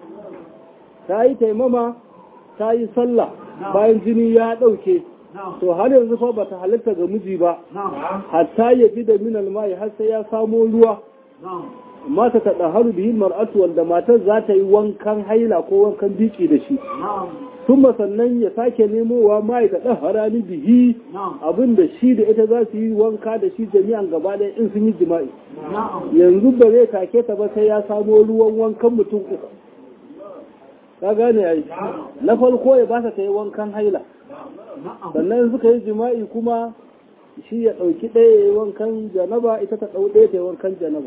ta yi taimama ta yi sallah bayan jini ya ɗauke to har yanzu fa bata halitta ga miji ba hatta ya bi da minal mai har sai ya samo ruwa mata ta ɗaharu bihi mar'atu wanda matar za ta yi wankan haila ko wankan biki da shi kuma sannan ya sake nemowa mai da ɗahara ni bihi abin da shi da ita za su yi wanka da shi jami'an gaba ɗaya in sun yi jima'i yanzu ba zai take ta ba sai ya samo ruwan wankan mutum uku ka gane ai na farko ya ba ta yi wankan haila sannan suka yi jima'i kuma shi ya ɗauki ɗaya ya yi wankan janaba ita ta ɗau ɗaya ta yi wankan janaba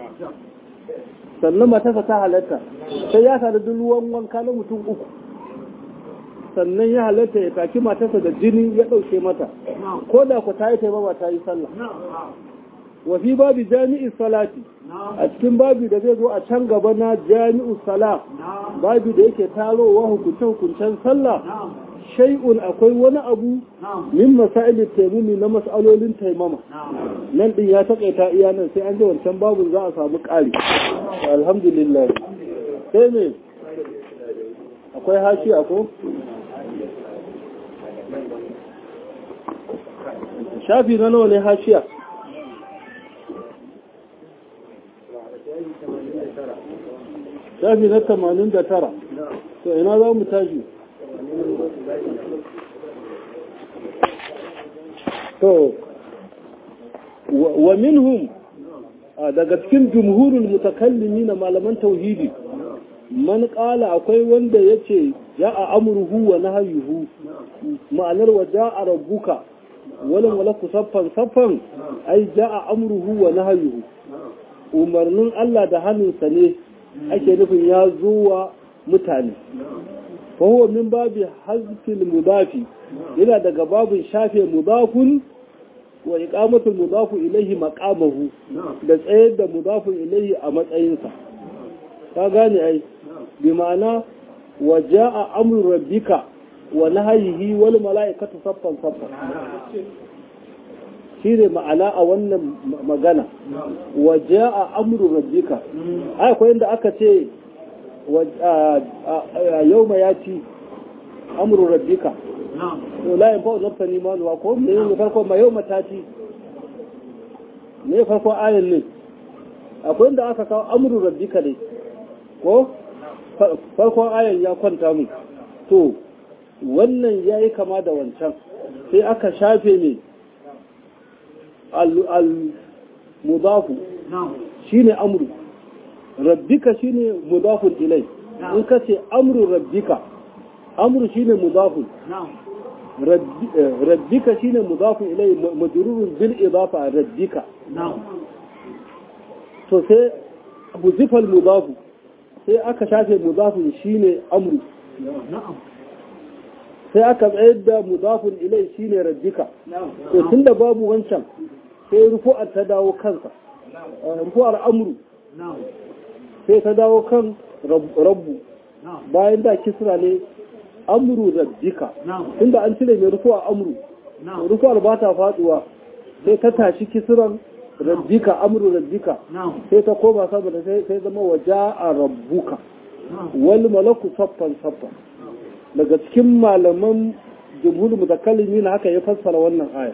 sannan matasa ta halatta sai ya sadu duk ruwan wanka na mutum uku sannan ya halatta ya taki matarsa da jini ya ɗauke mata ko da ku ta yi taimama ta yi sallah wa fi babu jami'in salati a cikin babu da zai zo a can gaba na jami'u sala babu da yake tarowa hukunce-hukuncen sallah shay'un akwai wani abu min masailin taimumi na mas'alolin taimama nan din ya takaita iya nan sai an ji wancan babu za a samu ƙari alhamdulillah sai ne akwai hashi ako shafi na nawa ne hashiya shafi na tamanin da tara to ina za mu tashi to wa minhum daga cikin jumhurul mutakallimi na malaman tauhidi man kala akwai wanda yace ja'a amruhu wa nahyuhu ma'anar wa ja'a rabbuka wala malaku saffan saffan ai ja'a amruhu wa nahyuhu umarnin Allah da hannunsa ne ake nufin ya zuwa mutane fahuwa min babi hazfil mudafi yana daga babin shafe mudafun wa iqamatul mudafu ilaihi maqamahu da tsayar da mudafun ilaihi a matsayinsa ka gane ai bi ma'ana wa jaa amru rabbika wa nahyihi wal mala'ikatu saffan saffan shine ma'ana a wannan magana wa jaa amru rabbika ai akwai inda aka ce yawma yati amru rabbika to la yanfa'u nafsan imanuha ko me ne farko ma yawma tati ne farko ayan ne akwai inda aka kawo amru rabbika ne ko farkon ayan ya kwanta mu to wannan ya yi kama da wancan sai aka shafe ne al-mudafu shi ne amru rabbika shi ne mudafun ilai in ka ce amru rabbika amru shi ne mudafun rabbika shi ne mudafun ilai majururun bil idafa rabbika to sai buzifal mudafu sai aka shafe mudafin shine amru sai aka tsayar da mudafin ilai shine rabbika to tunda babu wancan sai rufu'ar ta dawo kansa rufu'ar amru sai ta dawo kan rabbu bayan da kisra ne amru rabbika tunda an cire mai rufu'ar amru rufu'ar ba ta faduwa sai ta tashi kisran rabbika amru rabbika sai ta koma saboda sai zama waja'a rabbuka wal malaku saffan saffan daga cikin malaman jumhur mutakallimi na haka ya fassara wannan aya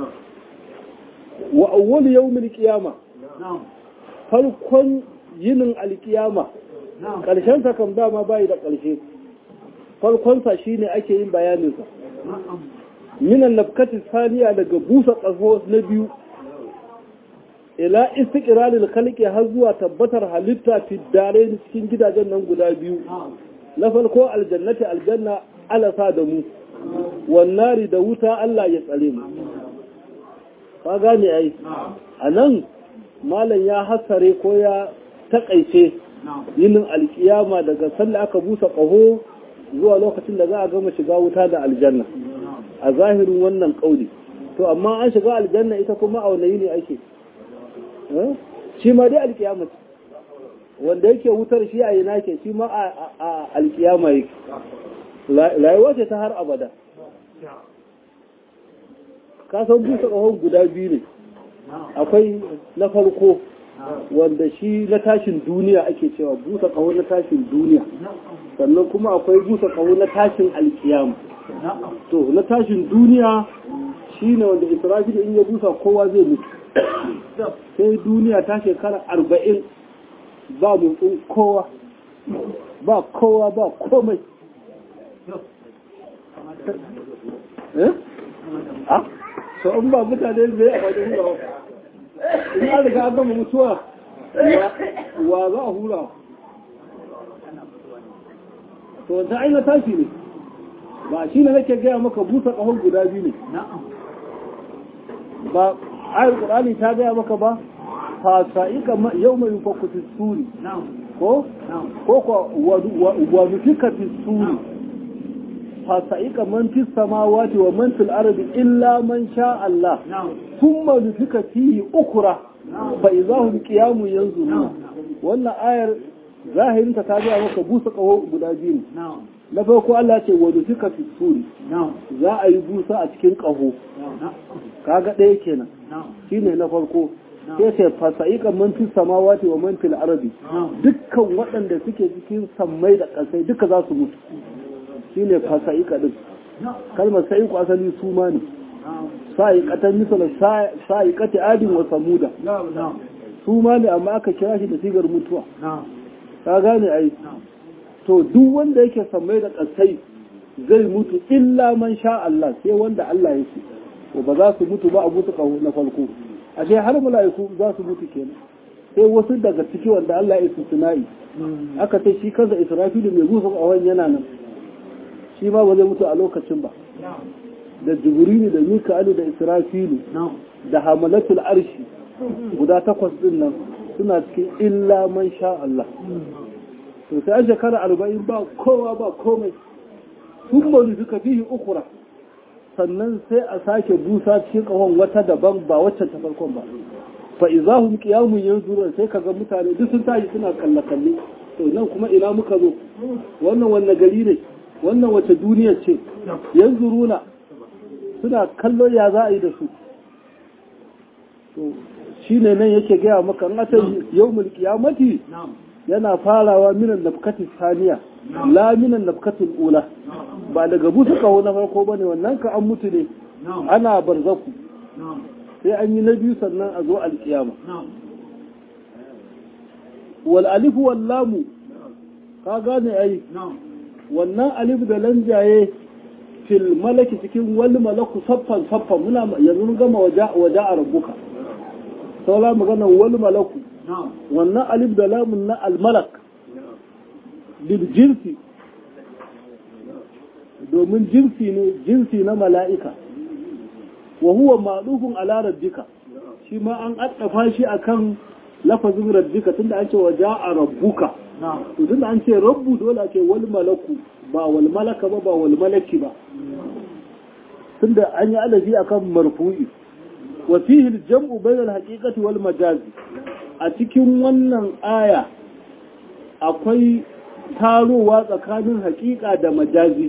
wa awwal yawmil qiyama farkon yinin alkiyama karshen sa kam dama bai da karshe farkon sa shine ake yin bayanin sa minan nafkati saniya daga busa ƙaho na biyu ila istiqraril khalqi har zuwa tabbatar halitta fi dare cikin gidajen nan guda biyu na farko aljannati aljanna ala sa da mu wannari da wuta Allah ya tsare mu ka gane ai anan malam ya hasare ko ya takaice yinin alkiyama daga sanda aka busa ƙaho zuwa lokacin da za a gama shiga wuta da aljanna a zahirin wannan kauli to amma an shiga aljanna ita kuma a wani yini ake shi ma dai alkiyama wanda yake wutar shi a yana ke shi ma a alkiyama yake rayuwa ce ta har abada ka san busa ƙahon guda biyu ne akwai na farko wanda shi na tashin duniya ake cewa busa ƙaho na tashin duniya sannan kuma akwai busa ƙaho na tashin alkiyama to na tashin duniya shi ne wanda israfil in ya busa kowa zai mutu sai duniya ta shekara arba'in ba mutsun kowa ba kowa ba komai eh? ah so in ba mutane zai a wajen hulawa in an riga an gama mutuwa wa za a hula to wata aina tashi ne ba shi ne nake gaya maka busa ƙahon guda biyu ne ba ayar ƙurani ta gaya maka ba fasa'ika yau mai fakku fi suri ko ko ko wa nufika fi suri fasa'ika man fi samawati wa man fil ardi illa man sha Allah thumma nufika fihi ukra fa idahum qiyamun yanzuruna wannan ayar zahirinta ta gaya maka busa ƙaho guda biyu ne na farko Allah ce wa nufika fi suri za a yi busa a cikin ƙaho kaga ɗaya kenan shine na farko sai ce fasa'iqa man fi samawati wa man fil ardi dukkan waɗanda suke cikin sammai da ƙasai duka za su mutu shine fasa'iqa din kalmar sa'iqu asali su ma ne sa'iqatan misal sa'iqati adin wa samuda su ma ne amma aka kira shi da sigar mutuwa ka gane ai to duk wanda yake sammai da ƙasai zai mutu illa man sha Allah sai wanda Allah ya ce to ba za su mutu ba a mutu kawo na farko ashe har mala'iku za su mutu kenan sai wasu daga ciki wanda Allah ya sunai aka ce shi kansa Israfilu mai gusa kawon yana nan shi ma ba zai mutu a lokacin ba da Jibrilu da Mika'ilu da Israfilu da hamalatul arshi guda takwas din nan suna cikin illa man sha Allah to sai an shekara arba'in ba kowa ba komai sun bari suka fihi ukura sannan sai a sake busa cikin kahon wata daban ba waccan ta farkon ba fa izahum qiyamun yanzurun sai kaga mutane duk sun tashi suna kalle kalle to nan kuma ina muka zo wannan wanne gari ne wannan wace duniya ce yanzuruna suna kallo ya za a yi da su to shine nan yake gaya maka in ata yawmul qiyamati yana farawa minan nafkati saniya la minan nafkatul ula ba daga busa kawo na farko bane wannan ka an mutu ne ana barzaku sai an yi na biyu sannan a zo alkiyama wal alifu wal lamu ka gane ai wannan alif da lanjaye fil malaki cikin wal malaku saffan saffan muna yanzu mun gama waja waja a rabbuka saura magana wal malaku wannan alif da lamun na al malak bil jinsi domin jinsi ne jinsi na mala'ika wa huwa ma'lufun ala rabbika shi ma an addafa shi akan lafazin rabbika tunda an ce wa ja'a rabbuka to tunda an ce rabbu dole a ce wal malaku ba wal malaka ba ba wal malaki ba tunda an yi alaji akan marfu'i wa fihi al-jam'u bayna al-haqiqati wal majazi a cikin wannan aya akwai tarowa tsakanin haƙiƙa da majazi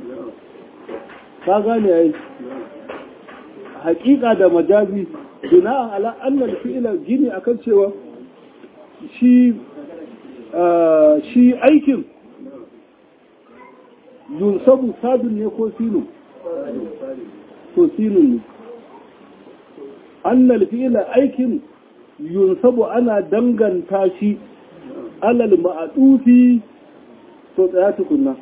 ka gane yayi haƙiƙa da majazi bina ala annal fi'ila gini akan cewa shi shi aikin yunsabu sadun ne ko sinu to sinun ne annal fi'ila aikin yunsabu ana danganta shi alal ma'adufi to tsaya tukunna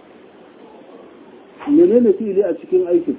menene fi'ili a cikin aikin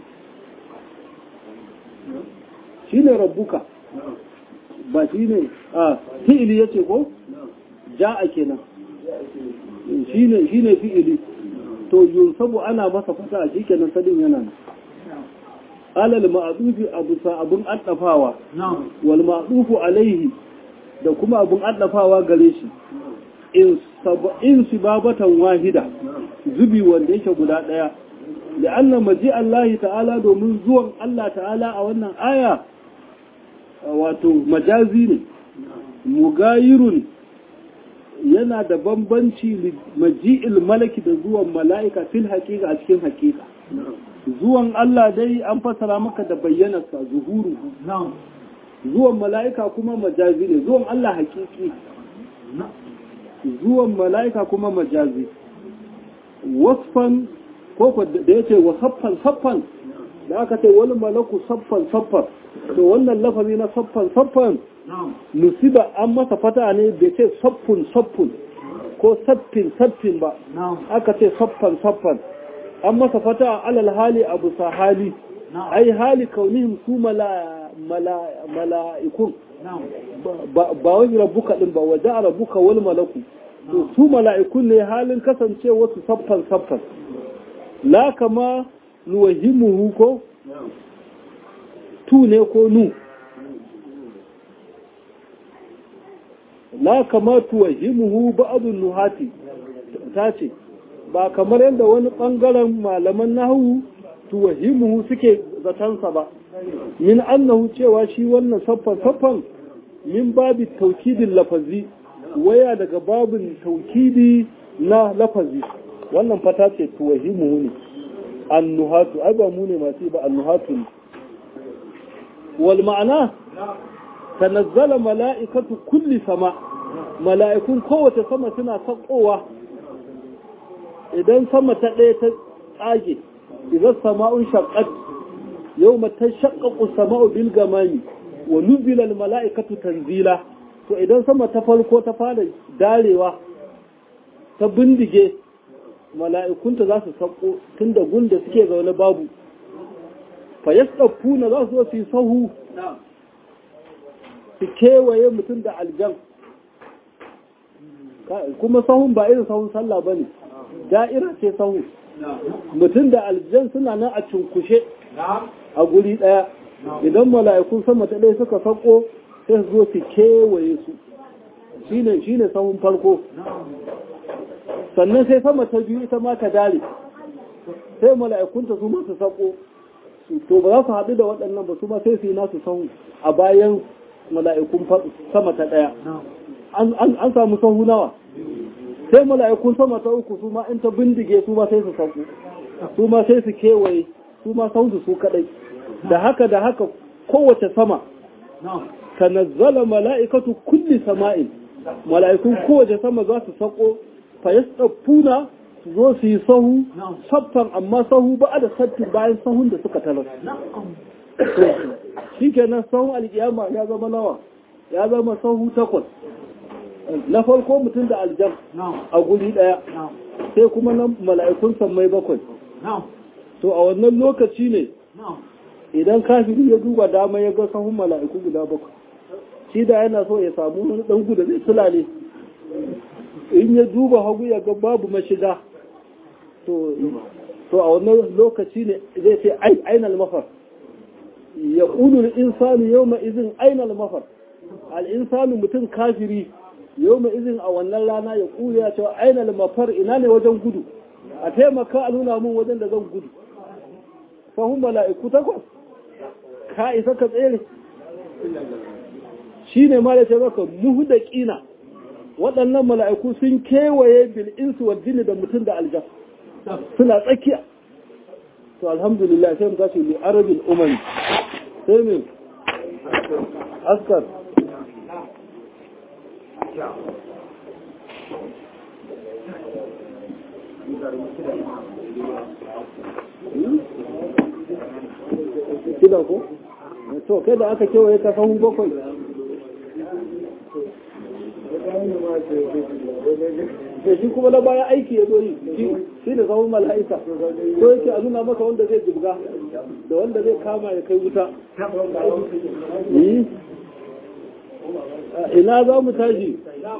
shi ne rabbuka ba shi ne a fi'ili ya ce ko ja'a kenan shi ne fi'ili to yunsabu ana masa fata a shi kenan sadin yana nan alal ma'adufi abu sa abun addafawa wal ma'adufu alaihi da kuma abun addafawa gare shi in sibabatan wahida zubi wanda yake guda daya لأن مجيء الله تعالى domin zuwan Allah ta'ala a wannan aya wato majazi ne mugayirun yana da bambanci maji'il malaki da zuwan mala'ika fil haƙiƙa a cikin haƙiƙa zuwan Allah dai an fasara maka da bayyanarsa zuhuru zuwan mala'ika kuma majazi ne zuwan Allah haƙiƙi zuwan mala'ika kuma majazi wasfan ko da ya ce wa saffan saffan da aka ce wani malaku saffan saffan to wannan lafazi na saffan saffan musiba an masa fata ne bai ce saffun saffun ko saffin saffin ba aka ce saffan saffan an masa fata alal hali abu sa hali ai hali kaunihim su mala'ikun ba wani rabuka din ba waje a rabuka wani malaku to su mala'ikun ne halin kasancewa su saffan saffan la kama nuwahimuhu ko tu ne ko nu la kama tuwahimuhu ba'adun nuhati ta ce ba kamar yadda wani ɓangaren malaman nahu tuwahimuhu suke zatansa ba min annahu cewa shi wannan saffan saffan min babi taukidin lafazi waya daga babin taukidi na lafazi wannan fata ce tuwahimu ne annuhatu ai ba mu ne masu ba annuhatu ne wal ma'ana tanazzala mala'ikatu kulli sama mala'ikun kowace sama suna sakowa idan sama ta ɗaya ta tsage idan sama'un shaqqat yawma tashaqqaqu sama'u bil gamami wa nuzila al mala'ikatu tanzila to idan sama ta farko ta fara darewa ta bindige mala'ikunta za su sauko tun da gunda suke zaune babu fa ya na za su su yi sahu su kewaye mutum da aljan kuma sahun ba irin sahun sallah ba ne da'ira ce sahu mutum da aljan suna nan a cunkushe a guri ɗaya idan mala'ikun sama ta ɗaya suka sauko sai su zo su kewaye su shine shine sahun farko sannan sai sama ta biyu ita ma ta dare sai mala'ikunta su masu sako to ba za su haɗu da waɗannan ba su ma sai su yi nasu sahu a bayan mala'ikun sama ta ɗaya an samu sahu nawa sai mala'ikun sama ta uku su ma in ta bindige su ma sai su sauko su ma sai su kewaye su ma sauzu su kadai da haka da haka kowace sama tanazzala mala'ikatu kulli sama'in mala'ikun kowace sama za su sako fa yasdafuna su zo su yi sahu saffan amma sahu ba da sattin bayan sahun da suka talar shi kenan sahun alkiyama ya zama nawa ya zama sahu takwas na farko mutum da aljan a guri daya sai kuma na mala'ikun sammai bakwai to a wannan lokaci ne idan kafiri ya duba dama ya ga sahun mala'iku guda bakwai shi da yana so ya samu wani dan guda zai sulale in ya duba hagu ya ga babu mashiga to a wannan lokaci ne zai ce ainal mafar ya ƙunul insanu yau izin ainal mafar al'insanu mutum kafiri yau izin a wannan rana ya ƙuli ya ce ainal mafar ina ne wajen gudu a taimaka a nuna mun wajen da zan gudu sahun mala'iku takwas ka isa ka tsere shi ne ma da ce maka muhu da ƙina waɗannan mala'iku sun kewaye bil'insu wa jini da mutum da aljan suna tsakiya to alhamdulillah sai mu tashi li arabil umami sai min askar kida ko to kai da aka kewaye ka sahun bakwai da shi kuma na baya aiki ya zo yi shi da zama mala'ika ko yake a nuna maka wanda zai jibga da wanda zai kama ya kai wuta ina za mu tashi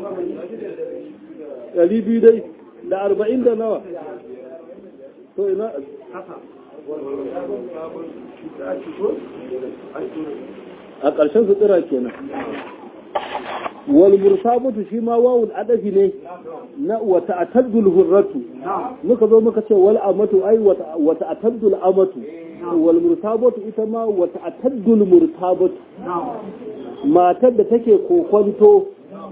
ɗari biyu dai da arba'in da nawa to ina a ƙarshen sutura kenan wal mursabatu shi ma wawul adafi ne na wata ataddul hurratu muka zo muka ce wal amatu ai wata ataddul amatu wal mursabatu ita ma wata ataddul murtabatu matar da take kokonto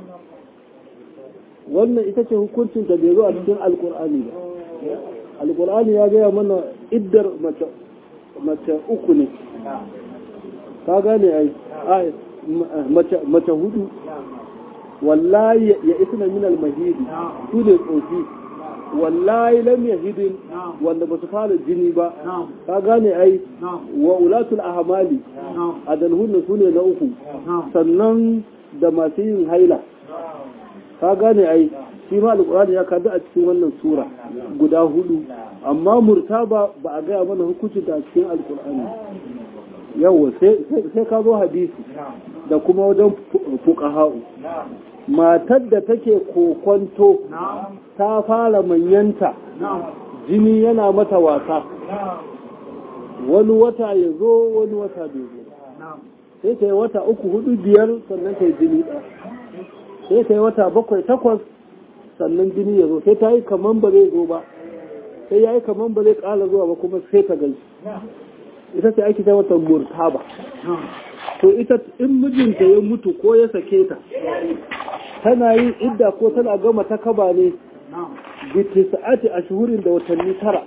wannan ita ce hukuncin da bai zo a cikin alkur'ani ba alkur'ani ya gaya mana iddar mace uku ne ka gane ai mace hudu wallahi ya isna min al-mahidi su ne tsofi wallahi lam yahidin wanda ba su fara jini ba ka gane ai wa ulatul ahmali adalhunna su ne na uku sannan da masu yin haila ka gane ai shi ma alƙur'ani ya kada a cikin wannan sura guda hudu amma murtaba ba a gaya mana hukunci da a cikin alƙur'ani yawa sai ka zo hadisi da kuma wajen fuqaha'u matar da take kokonto ta fara manyanta jini yana mata wasa wani wata ya zo wani wata bai zo sai ta yi wata uku hudu biyar sannan ta yi jini ɗaya sai ta yi wata bakwai takwas sannan jini ya zo sai ta yi kaman ba zai zo ba sai ya yi kaman ba zai ƙala zuwa ba kuma sai ta gani ita ce ake ta wata murtaba to ita in mijinta ya mutu ko ya sake ta tana yin idda ko tana gama ta kaba ne biti sa'ati a shuhurin da watanni tara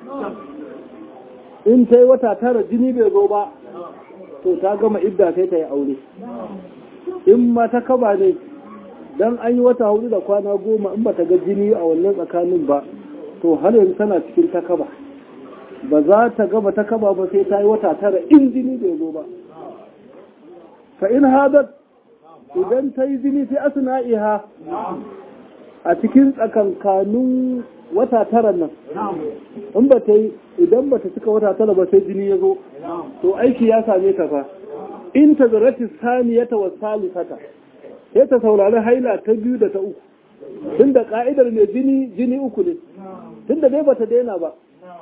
in ta yi wata tara jini bai zo ba to ta gama idda sai ta yi aure in ma ta kaba ne dan an yi wata hudu da kwana goma in ba ta ga jini a wannan tsakanin ba to har yanzu tana cikin ta kaba ba za ta gaba ta kaba ba sai ta yi wata tara in jini bai zo ba fa in hadat idan ta yi jini sai asna'iha a cikin tsakankanin wata tara nan in ba ta yi idan ba ta cika wata tara ba sai jini ya zo to aiki ya same ta fa in ta zarati saniyata wa salisata sai ta saurari haila ta biyu da ta uku tun da ka'idar mai jini jini uku ne tun da dai bata daina ba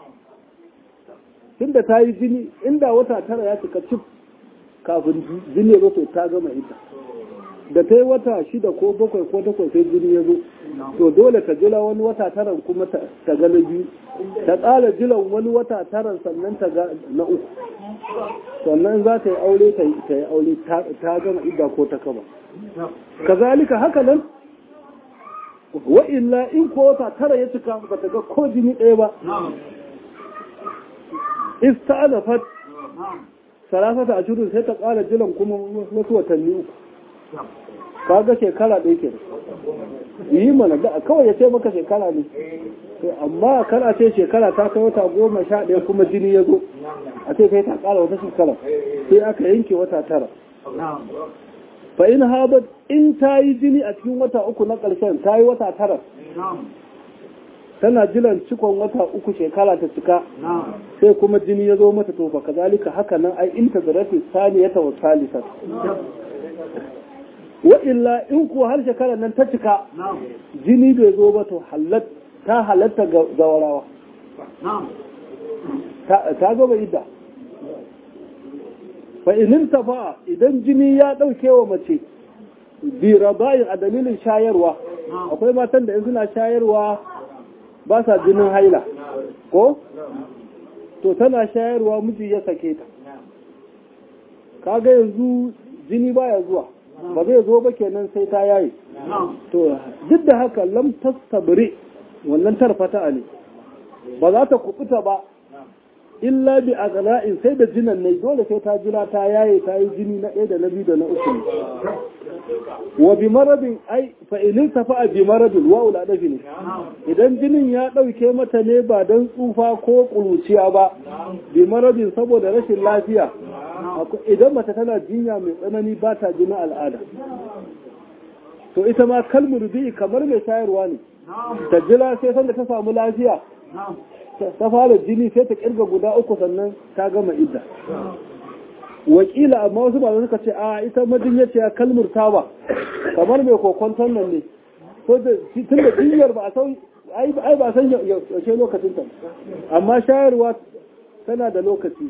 tun da ta yi jini inda wata tara ya cika cif kafin jini ya to ta gama ita da ta yi wata shida ko bakwai ko takwas sai jini ya zo to dole ka jira wani wata taran kuma ta ga na biyu ta tsara jiran wani wata taran sannan ta ga na uku sannan za ta yi aure ta yi aure ta gama idda ko ta kaba kazalika haka nan wa illa in ko wata tara ya cika ba ta ga ko jini ɗaya ba ista'anafat salasata a shirin sai ta ƙara jiran kuma wasu watanni uku kaga shekara ɗaya ke yi mana da kawai ya ce maka shekara ne amma kar a ce shekara ta kai wata goma sha ɗaya kuma jini ya zo a ce kai ta ƙara wata shekara sai aka yanke wata tara fa in habat in ta yi jini a cikin wata uku na ƙarshen ta yi wata tara tana jiran cikon wata uku shekara ta cika sai kuma jini ya zo mata to fa kazalika haka nan ai in tazarati saniyata wa salisa wa illa in kuwa har shekarar nan ta cika jini bai zo ba to ta halatta ga zawarawa ta gaba idda fa inin tafa idan jini ya ɗauke wa mace bi rabayin a dalilin shayarwa akwai matan da in suna shayarwa ba sa jinin haila ko to tana shayarwa miji ya sake ta kaga yanzu jini baya zuwa ba zai zo ba kenan sai ta yayi to duk da haka lam tastabri wannan tarfata ne ba za ta kubuta ba illa bi aghla'in sai da jinan ne dole sai ta jira ta yaye ta yi jini na ɗaya da na biyu da na uku wa bi maradin ai fa in tafa bi maradin wa ula dafi ne idan jinin ya ɗauke mata ne ba don tsufa ko ƙuruciya ba bi maradin saboda rashin lafiya idan mace tana jinya mai tsanani ba ta jinin al'ada to ita ma kalmur bi kamar mai shayarwa ne ta jira sai sanda ta samu lafiya ta fara jini sai ta kirga guda uku sannan ta gama idda wakila amma wasu ba suka ce a ita majinyaciya kalmur ta ba kamar mai kokonton nan ne tun da jinyar ba a san ai ba san yaushe lokacin ta amma shayarwa tana da lokaci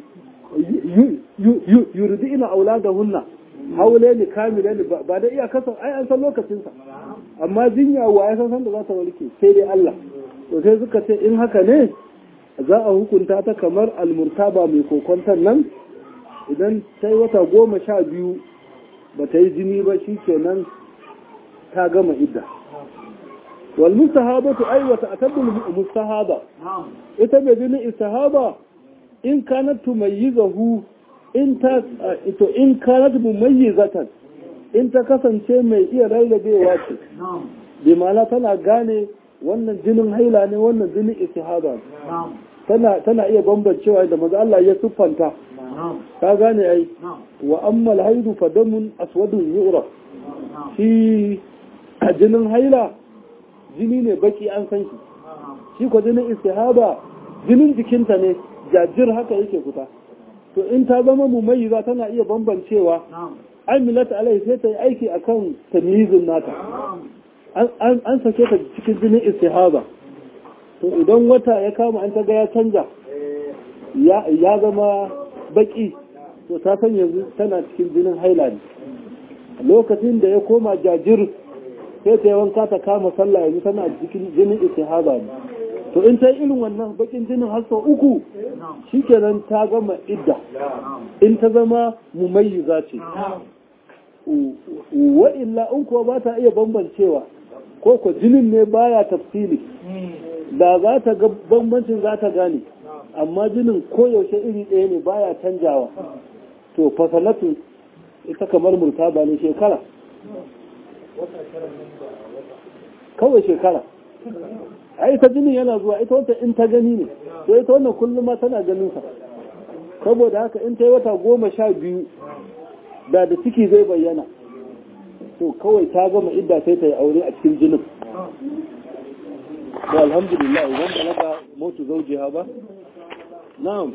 yurdi ina aula da hunna haule ne kamile ne ba da iya kasan ai an san lokacinsa amma jinya wa ya san san da za ta warke sai dai Allah to sai suka ce in haka ne za a hukunta ta kamar almurtaba mai kokonton nan idan ta yi wata goma sha biyu ba ta yi jini ba shi kenan ta gama idda wal mustahabatu ay wa ta'taddul mustahaba ita mai jini istihaba in kanat tumayyizahu in ta ito in kanat mumayyizatan in ta kasance mai iya rarrabewa ce bi ma'ana tana gane wannan jinin haila ne wannan jinin istihaba tana tana iya bambancewa da maza Allah ya siffanta ka gane ai wa amma alhaidu fa damun aswadun yu'raf shi jinin haila jini ne baki an san shi shi ko jinin istihaba jinin jikinta ne jajir haka yake fita to in ta zama mumayyiza tana iya bambancewa amilat alai sai ta yi aiki akan tamyizin nata an sake ta cikin jinin istihaba to idan wata ya kama an ta ga ya canja ya zama baki to ta san yanzu tana cikin jinin haila ne lokacin da ya koma jajir sai ta yi wanka ta kama sallah yanzu tana cikin jinin istihaba ne to in ta yi irin wannan bakin jinin har sau uku shikenan ta gama idda in ta zama mumayyiza ce wa illa in kuwa ba ta iya bambancewa ko ko jinin ne baya tafsili da za ta ga bambancin za ta gane amma jinin koyaushe iri ɗaya ne baya canjawa to fasalatu ita kamar murtaba ne shekara kawai shekara a ita jinin yana zuwa ita wata in ta gani ne to ita wannan kullum ma tana ganin sa saboda haka in ta yi wata goma sha biyu da da ciki zai bayyana to kawai ta gama idda sai ta yi aure a cikin jinin to alhamdulillah idan balaga mutu zaujiha ba na'am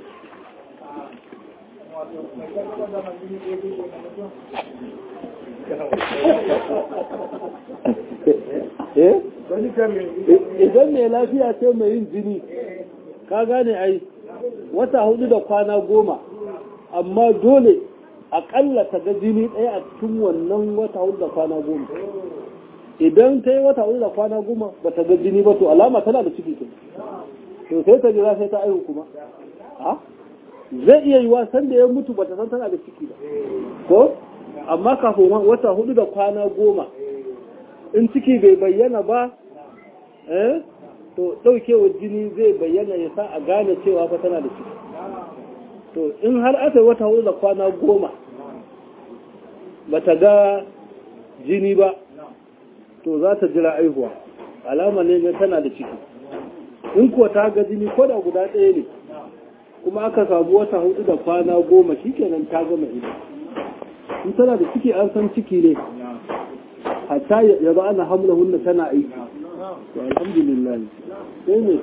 idan mai lafiya ce mai yin jini ka gane ai wata hudu da kwana goma amma dole aƙalla ta ga jini ɗaya a cikin wannan wata hudu da kwana goma idan ta yi wata hudu da kwana goma ba ta ga jini ba to alama tana da ciki ke to sai ta jira sai ta aihu kuma zai iya yiwa san da ya mutu ba ta san tana da ciki ba ko amma kafin wata hudu da kwana goma in ciki bai bayyana ba eh to ɗaukewar jini zai bayyana ya sa a gane cewa fa tana da ciki to in har aka yi wata hudu da kwana goma ba ta ga jini ba to za ta jira aihuwa alama ne ga tana da ciki in kuwa ta ga jini ko da guda ɗaya ne kuma aka samu wata hudu da kwana goma shikenan ta gama ita in tana da ciki an san ciki ne hatta ya ba ana hamla hunna tana aiki to alhamdulillah sai ne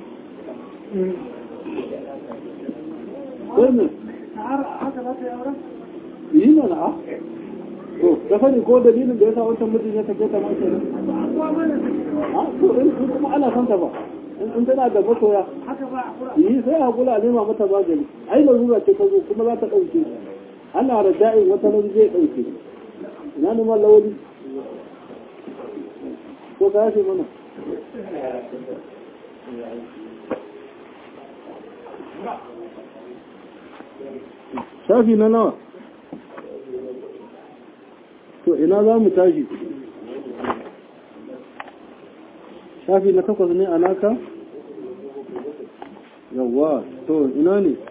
sai ne yi mana a to da sani ko dalilin da ya sa wancan mijin ya take ta mace ne a to in kuma ana son ta ba in tana da masoya yi sai a kula nema mata magani ai larura ce ta zo kuma za ta ɗauke ana da da'in wata nan zai ɗauke ina neman lawali ko ka yashe mana shafi na nawa to ina za mu tashi shafi na takwas ne a naka yawwa to ina ne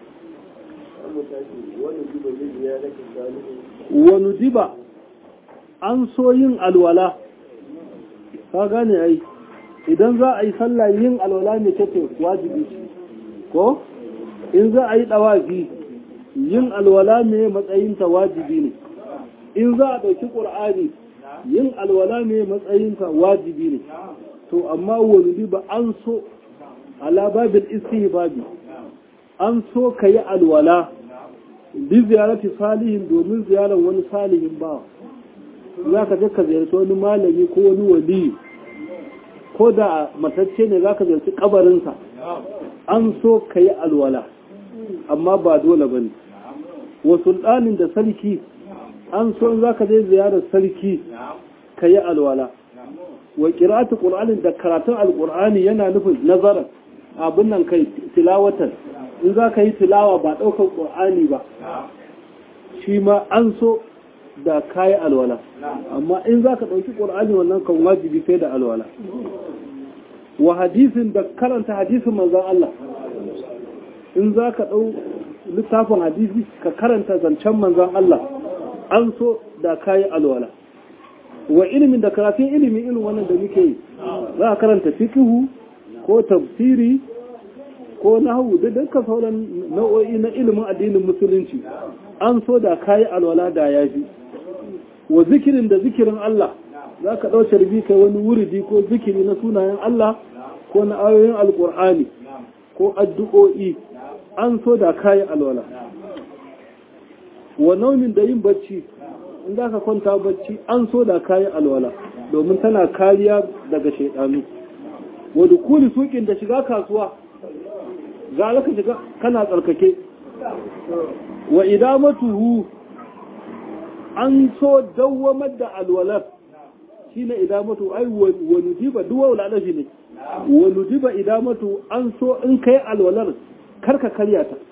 wani diba an so yin alwala ka gane ai idan za a yi sallah yin alwala ne kake wajibi ko in za a yi dawafi yin alwala ne matsayinta wajibi ne in za a ɗauki ƙur'ani yin alwala ne matsayinta wajibi ne to amma wani ba an so ala babin istihbabi an so ka yi alwala bi ziyarati salihin domin ziyarar wani salihin bawa za ka je ka ziyarci wani malami ko wani wali ko da matacce ne za ka ziyarci kabarinsa an so ka yi alwala amma ba dole ba ne wa sultanin da sarki an so in za ka je ziyarar sarki ka yi alwala wa ƙira'atu ƙur'anin da karatun alƙur'ani yana nufin nazarar abin nan kai tilawatan in za ka yi tilawa ba ɗaukar ƙur'ani ba shi ma an so da kayi alwala amma in za ka ɗauki ƙur'ani wannan kan wajibi sai da alwala wa hadisin da karanta hadisin manzan Allah in za ka ɗau littafin hadisi ka karanta zancen manzan Allah an so da kayi alwala wa ilimin da karatun ilimin irin wannan da muke yi za a karanta fikihu ko tafsiri ko nahawu da dukkan sauran nau'o'i na ilimin addinin musulunci an so da kayi alwala da yafi wa zikirin da zikirin Allah za ka ɗauce rubi kai wani wuridi ko zikiri na sunayen Allah ko na ayoyin alƙur'ani ko addu'o'i an so da kayi alwala wa naumin da yin bacci in za ka kwanta bacci an so da kayi alwala domin tana kariya daga shaidanu wa dukuli sukin da shiga kasuwa ga ka shiga kana tsarkake wa idamatuhu an so dawwamar da alwalar shi ne idamatu ai wa nudiba duwa wula shi ne wa nudiba idamatu an so in kai alwalar karka karya ta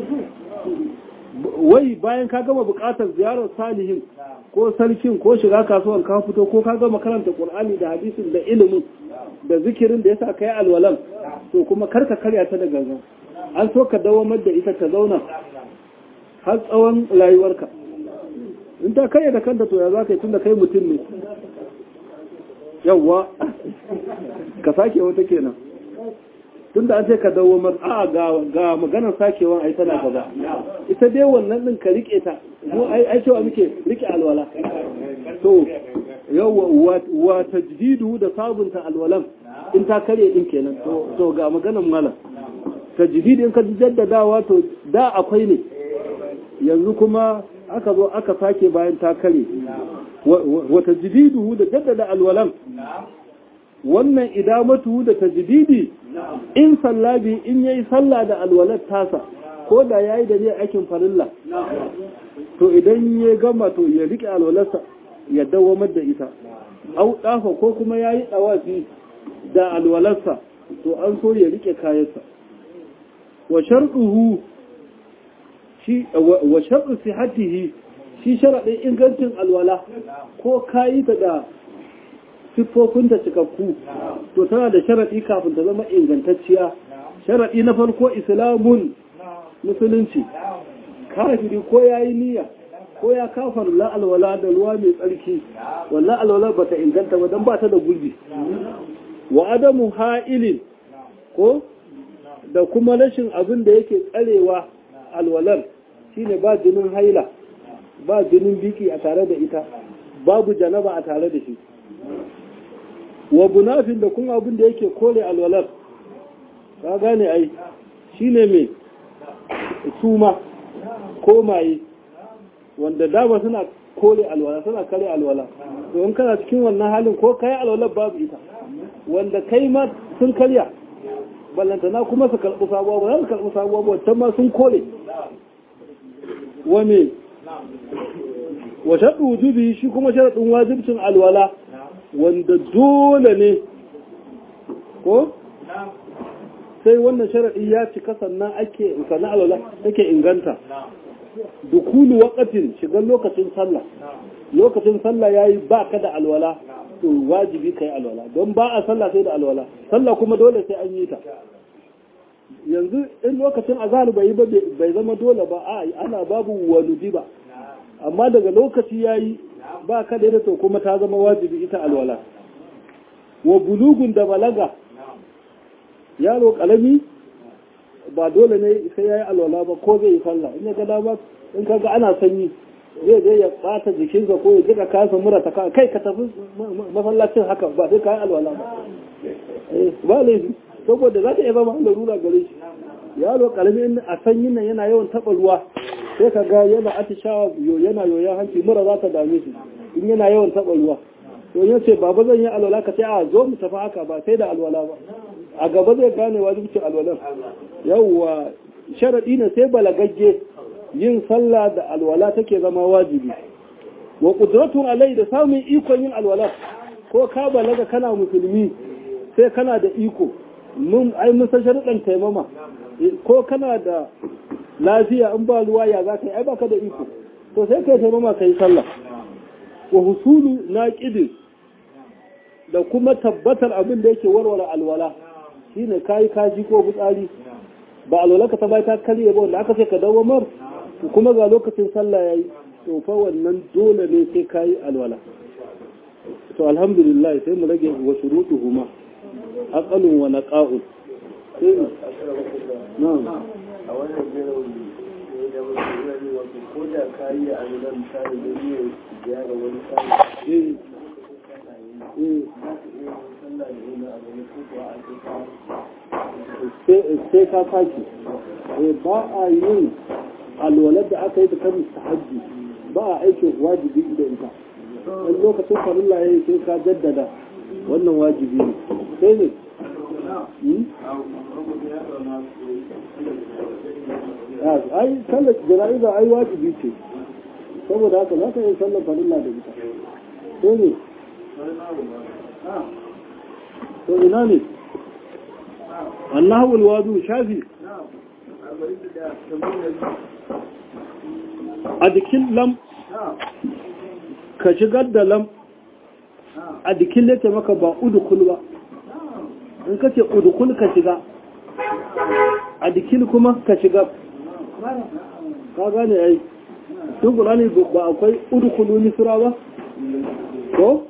wai bayan ka gama bukatar ziyarar salihin ko sarkin ko shiga kasuwan ka fito ko ka gama karanta qur'ani da hadisin da ilimin da zikirin da yasa kai alwalan to kuma karka karya ta da gangan an so ka dawamar da ita ta zauna har tsawon rayuwarka in ta karya da kanta to ya za ka yi tun da kai mutum ne yawwa ka sake wata kenan tun da an ce ka dawamar a ga maganar sakewan ai tana gaba ita dai wannan din ka rike ta mu ai cewa muke rike alwala to yawwa wa tajdidu da sabunta alwalan in ta kare din kenan to ga maganar malam tajdid in ka jaddadawa to da akwai ne yanzu kuma aka zo aka sake bayan ta kare wa tajdiduhu da jaddada alwalan wannan idamatu da tajdidi in sallabi in yayi sallah da alwalat tasa ko da yayi da ne aikin farilla to idan ya gama to ya rike alwalarsa ya dawamar da ita au dafa ko kuma yayi dawafi da alwalarsa to an so ya rike kayansa wa sharɗuhu shi wa sharɗu sihatihi shi sharaɗin ingancin alwala ko kayi ta da siffofinta cikakku to tana da sharaɗi kafin ta zama ingantacciya sharaɗi na farko islamun musulunci kafiri ko ya yi niyya ko ya kafar la alwala da ruwa mai tsarki wallah alwala bata inganta ba don ba ta da gurbi wa adamu ha'ilin ko da kuma rashin abin da yake tsarewa alwalar shine ba jinin haila ba jinin biki a tare da ita babu janaba a tare da shi wa bunafin da kuma abin da yake kore alwalar ka gane ai shine mai suma ko maye wanda dama suna kore alwala suna kare alwala to in kana cikin wannan halin ko kai alwalar babu ita wanda kai ma sun karya ballantana kuma su karɓi sabuwa ba za su karɓi sabuwa ba wancan ma sun kore wani wa shaɗu wujubi shi kuma sharaɗin wajibcin alwala wanda dole ne ko sai wannan sharaɗi ya cika sannan ake sannan alwala take inganta dukulu waqatin shigar lokacin sallah lokacin sallah yayi ba ka da alwala to wajibi kai alwala don ba a sallah sai da alwala sallah kuma dole sai an yi ta yanzu in lokacin azhar bai yi ba bai zama dole ba a ana babu waludi ba amma daga lokaci yayi ba ka da to kuma ta zama wajibi ita alwala wa bulugun da balaga yaro kalami ba dole ne sai yayi alwala ba ko zai yi sallah in ya ga dama in kaga ana sanyi zai je ya bata jikinsa ko ya jika kasa mura ta kai ka tafi masallacin haka ba sai ka yi alwala ba ba laifi saboda za ta iya zama larura gare shi yaro karami a sanyin nan yana yawan taɓa ruwa sai ka ga yana atishawa yana yoyon hanci mura za ta dame shi in yana yawan taɓa ruwa to ya ce baba zan yi alwala ka ce a zo mu tafi haka ba sai da alwala ba a gaba zai gane wajibcin alwalan yawwa sharaɗi ne sai balagagge yin sallah da alwala take zama wajibi wa qudratun alai da samun ikon yin alwala ko ka balaga kana musulmi sai kana da iko mun ai mun san sharuɗan taimama ko kana da lafiya in ba ruwa ya za ka yi ai baka da iko to sai kai taimama kai sallah wa husulu naqidin da kuma tabbatar abin da yake warware alwala shine kai kaji ko fitsari ba alwala ka ta bai ta karye ba wanda aka ce ka dawo mar kuma ga lokacin sallah yayi to fa wannan dole ne sai kai alwala to alhamdulillah sai mu rage wa shurutuhuma aqalun wa naqa'un sai mu na'am a wannan jiran da mutum wato ko da kayi a nan misali da ne ziyara wani tsari eh eh sallah da ina a wani ko a sai ka sake eh ba a yin alwalar da aka yi ta kan mustahabbi ba a aikin wajibi da ita wani lokacin farilla ya yi sai ka jaddada wannan wajibi ne sai ne ai sallar jana'iza ai wajibi ce saboda haka za ka yi sallar farilla da ita sai ne to ina ne annahu alwadu shafi a jikin lam ka shigar da lam a jikin lete maka ba udukul ba in ka ce udukul ka shiga a jikin kuma ka shiga ka gane ai tun ƙulani ba akwai udukulu nisira ba ko?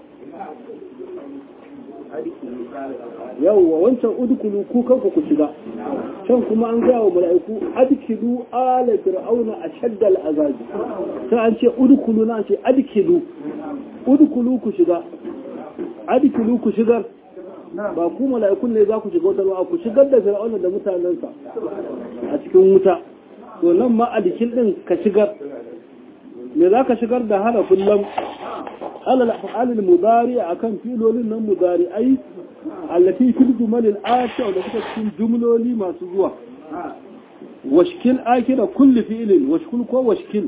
yawwa wancan udukulu ku kanku ku shiga can kuma an gaya wa mala'iku adkilu ala fir'auna ashaddal azabi sai an ce udkulu na ce adkilu udkulu ku shiga adkilu ku shigar ba ku mala'ikun ne za ku shiga wata ruwa ku shigar da fir'auna da mutanensa a cikin wuta to nan ma adkil din ka shigar me za ka shigar da harafin lam alal af'alil mudari akan filolin nan mudari ai allati fil jumalil ati da suka cikin jumloli masu zuwa washkil akira kulli fi'ilin washkul ko washkil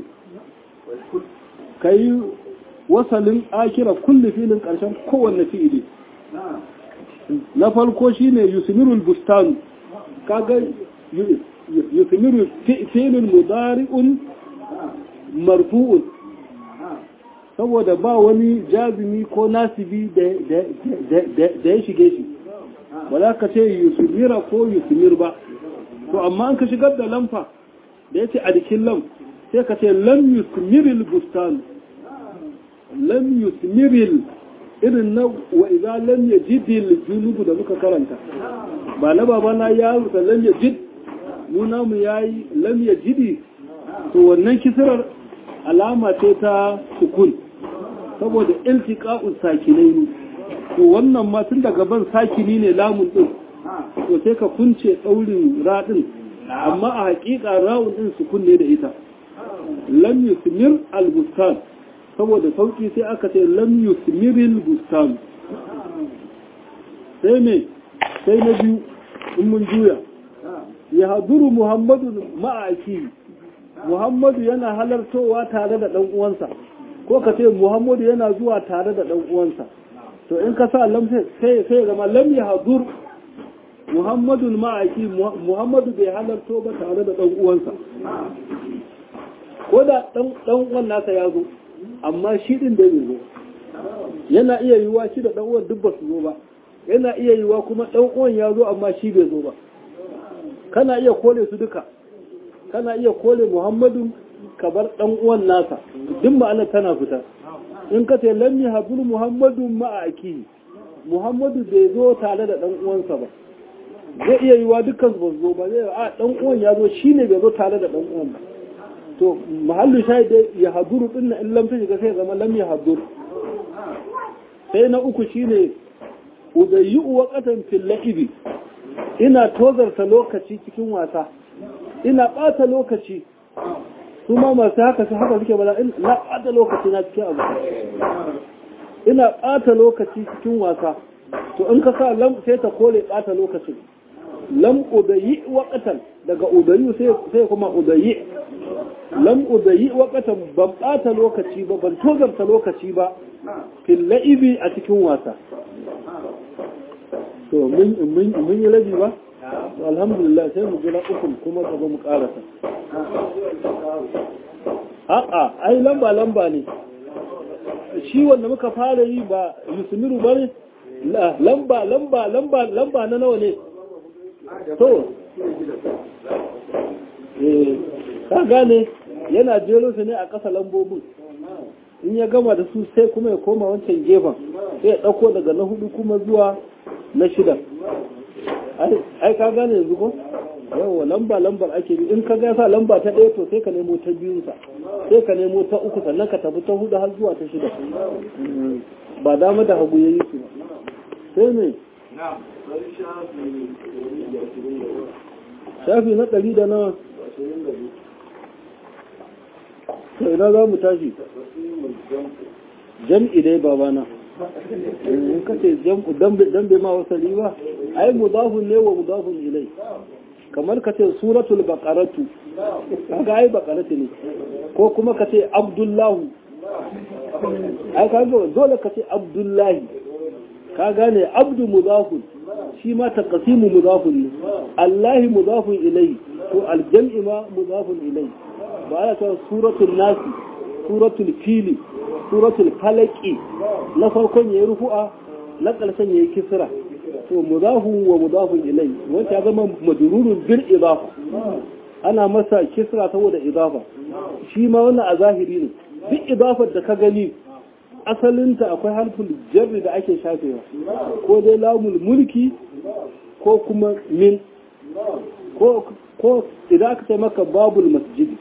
kai wasalin akira kulli fi'ilin karshen kowanne fi'ili na farko shine yusmirul bustan kaga yusmiru fi'ilun mudari'un marfu'un saboda ba wani jazimi ko nasibi da ya shige shi ba za ka ce yusmira ko yusmir ba to amma an ka shigar da lamfa da ya ce a jikin lam sai ka ce lam yusmiril bustan lam yusmiril irin na wa idan lam yajidil junubu da muka karanta ba na babana ya rubuta lam yajid nuna mu yayi lam yajidi to wannan kisirar alama ce ta sukun saboda iltiqa'us sakinai ne to wannan ma tun daga ban sakini ne lamun din to sai ka kunce daurin radin amma a hakika rawun din sukun ne da ita lam yusmir al-bustan saboda sauki sai aka ce lam yusmiril bustan sai me sai na biyu in mun juya ya haduru muhammadu ma'aiki muhammadu yana halartowa tare da ɗan uwansa ko ka ce muhammadu yana zuwa tare da ɗan uwansa to in ka sa lam sai sai zama lam ya hadur muhammadu ma'aiki muhammadu bai halarto ba tare da ɗan uwansa ko da ɗan uwan nasa ya zo amma shi ɗin da zo yana iya yiwuwa shi da ɗan uwan duk ba su zo ba yana iya yiwuwa kuma ɗan uwan ya zo amma shi bai zo ba kana iya kole su duka kana iya kole muhammadu ka bar ɗan uwan nasa duk ma'anar tana fita in ka ce lam yahabul muhammadu ma'aki muhammadu bai zo tare da ɗan uwansa ba zai iya yiwa dukkan ba zo ba zai a ɗan uwan ya zo shine bai zo tare da ɗan uwan ba to mahallu shayi dai ya haduru din na in lam ta shiga sai zama lam ya haduru sai na uku shine udayyu waqatan fil la'ibi ina tozarta lokaci cikin wasa ina ɓata lokaci su ma masu haka su haka suke bala na ɓata lokaci na cikin abu ina ɓata lokaci cikin wasa to in ka sa lam sai ta kore ɓata lokacin lam udayi waƙatan daga udayi sai kuma udayi lam udayi waƙatan ban ɓata lokaci ba ban tozarta lokaci ba fil la'ibi a cikin wasa to mun yi rabi ba alhamdulillah sai mu jira ukun kuma gaba mu karasa a'a ai lamba lamba ne shi wanda muka fara yi ba yusmiru ba ne lamba lamba lamba lamba na nawa ne to eh ka gane yana jero su ne a ƙasa lambobin in ya gama da su sai kuma ya koma wancan gefen sai ya ɗauko daga na hudu kuma zuwa na shida ai ka gane yanzu ko yawa lamba lambar ake bi in ka ga sa lamba ta ɗaya to sai ka nemo ta biyun sa sai ka nemo ta uku sannan ka tafi ta hudu har zuwa ta shida ba dama da hagu yayi su sai ne shafi na ɗari da nawa to ina za mu tashi jam'i dai babana in ka ce jam'u dan bai ma wasali ba ai mudafun ne wa mudafun ilai kamar ka ce suratul baqaratu kaga ai baqaratu ne ko kuma ka ce abdullahu ai kaga dole ka ce abdullahi ka gane abdu mudafun shi ma taqsimu mudafun ne allahi mudafun ilai to aljam'i ma mudafun ilai ba ana ta suratul nasi suratul fili suratul falaki na farkon yayi rufu'a na ƙarshen yayi kisra to mudafun wa mudafun ilai wanda ya zama madrurun bil idafa ana masa kisra saboda idafa shi ma wannan a zahiri ne duk idafar da ka gani asalinta akwai harfin jarri da ake shafewa ko dai lamul mulki ko kuma min ko idan aka ce maka babul masjidi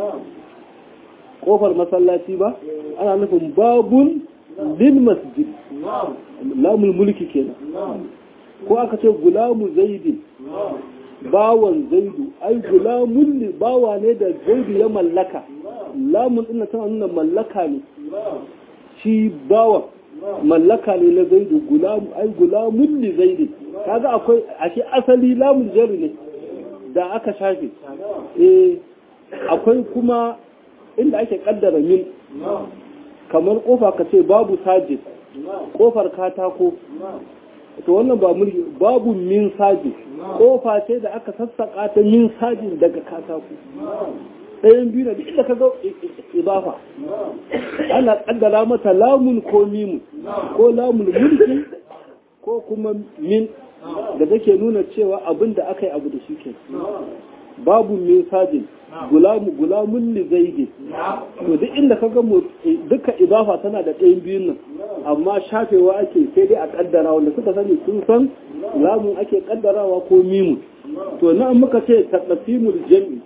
kofar masallaci ba ana nufin babun lil masjid lamul mulki kenan ko aka ce gulamu zaidin bawan zaidu ai gulamun ne bawa ne da zaidu ya mallaka lamun din tana nuna mallaka ne shi bawan mallaka ne na zaidu gulamu ai gulamun li zaidin kaga akwai ashe asali lamun jarri ne da aka shafe eh akwai kuma inda ake kaddara min kamar kofa ka ce babu sajid kofar katako to wannan ba mulki babu min sajid kofa ce da aka sassaka ta min sajid daga katako ɗayan biyu da duk da ka ga ibafa ana kaddara mata lamun ko mimu ko lamun mulki ko kuma min da take nuna cewa abin da aka yi abu da shi ke babu min sajin gulamu gulamun li zaidi to duk inda ka ga duka ibafa tana da ɗayan biyun nan amma shafewa ake sai dai a kaddara wanda suka sani sun san lamun ake kaddarawa ko mimu to na muka ce taqsimul jam'i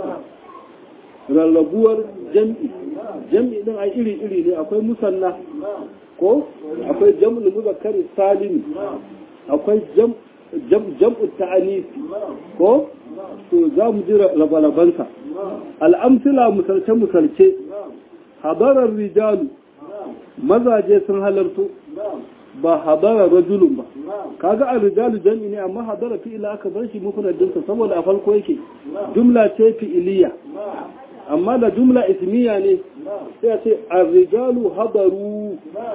rarrabuwar jam'i jam'i din ai iri iri ne akwai musanna ko akwai jam'ul muzakkari salimi akwai jam'u ta'anisi ko to za mu ji rabalabansa al'amsila musalce-musalce habarar rijalu mazaje sun halarto ba habarar rajulun ba kaga a rijalu jam'i ne amma habara fi'ila aka bar shi mufradinsa saboda a farko yake jumla ce fi'iliya amma da jumla ismiya ne sai a ce a rijalu habaru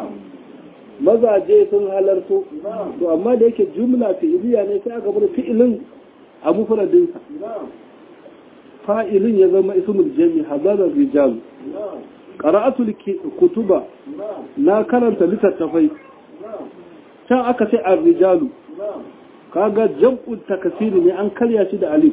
mazaje sun halarto to amma da yake jumla fi'iliya ne sai aka bar fi'ilin a mufradinsa fa'ilin ya zama ismul jami hadarar rijal qara'atul kutuba na karanta littattafai can aka ce ar-rijalu kaga jam'ul takasiri ne an karya shi da alif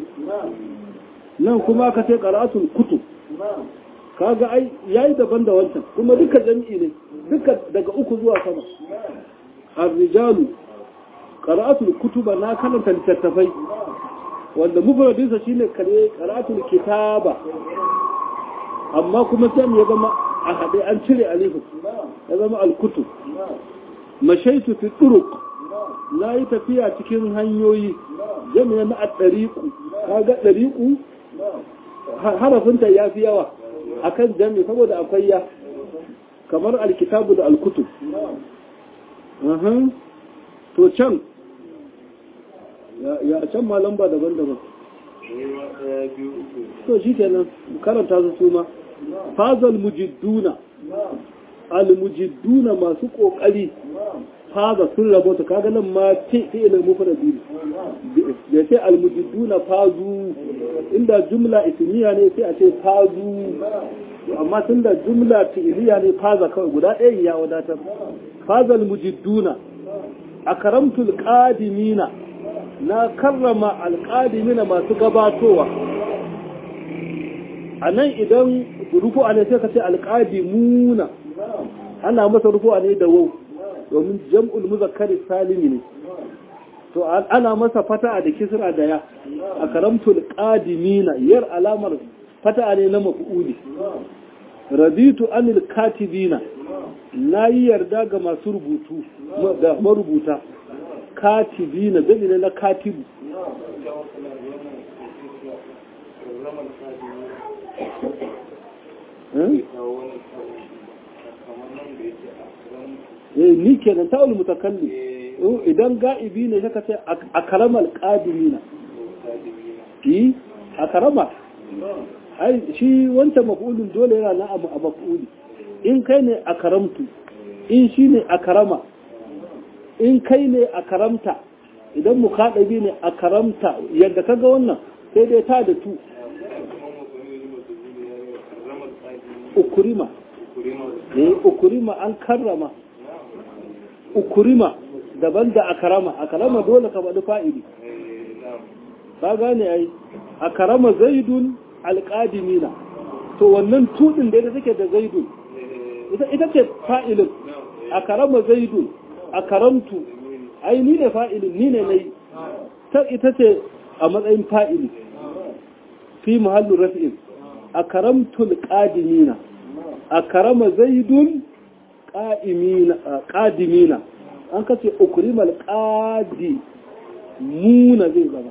nan kuma aka ce qara'atul kutub kaga ai yayi daban da wancan kuma duka jami'i ne duka daga uku zuwa sama ar-rijalu qara'atul kutuba na karanta littattafai wanda mufradinsa shine kare qara'atul kitaba amma kuma sai ya zama a hade an cire alifu ya zama al-kutub mashaitu fi turuq na yi tafiya cikin hanyoyi jami'a na at-tariqu kaga tariqu harafinta yafi yawa akan jami saboda akwai ya kamar alkitabu da alkutub to can ya can ma lamba daban-daban to shi kenan karanta su suma fazal mujidduna al-mujidduna masu kokari faza sun rabota kaga nan ma fi'ilin mufradi ne ya ce al-mujidduna fazu inda jumla ismiya ne sai a ce fazu amma tunda jumla fi'iliya ne faza kawai guda ɗaya ya wadatar fazal mujidduna akramtul qadimina na karrama alqadimina masu gabatowa anan idan rufu'a ne sai ka ce alqadimuna ana masa rufu'a ne da wau domin jam'ul muzakkari salimi ne to ana masa fata'a da kisra da ya akramtul qadimina yar alamar fata'a ne na maf'uli raditu anil katibina na yi yarda ga masu rubutu da marubuta katibina zai ne na katibu ni kenan ta'ul mutakallim idan ga'ibi ne saka ce a karamal qadimina yi a karama ai shi wancan maf'ulun dole yana na abu a maf'uli in kai ne a karamtu in shi ne a karama in kai ne a karamta idan mu kaɗabi ne a karamta yadda ka ga wannan sai dai ta da tu ukurima eh ukurima an karrama ukurima daban da a karama a karama dole ka faɗi fa'ili ka gane ai a karama zaidun alƙadimina to wannan tudin da ita take da zaidun ita ce fa'ilin a karama zaidun a karamtu ai ni ne fa'ilin ni ne na yi ta ita ce a matsayin fa'ili fi muhallin rafi'in a karamtul ƙadimina a karama zaidun ƙadimina an kace ukrimal ƙadi muna zai zama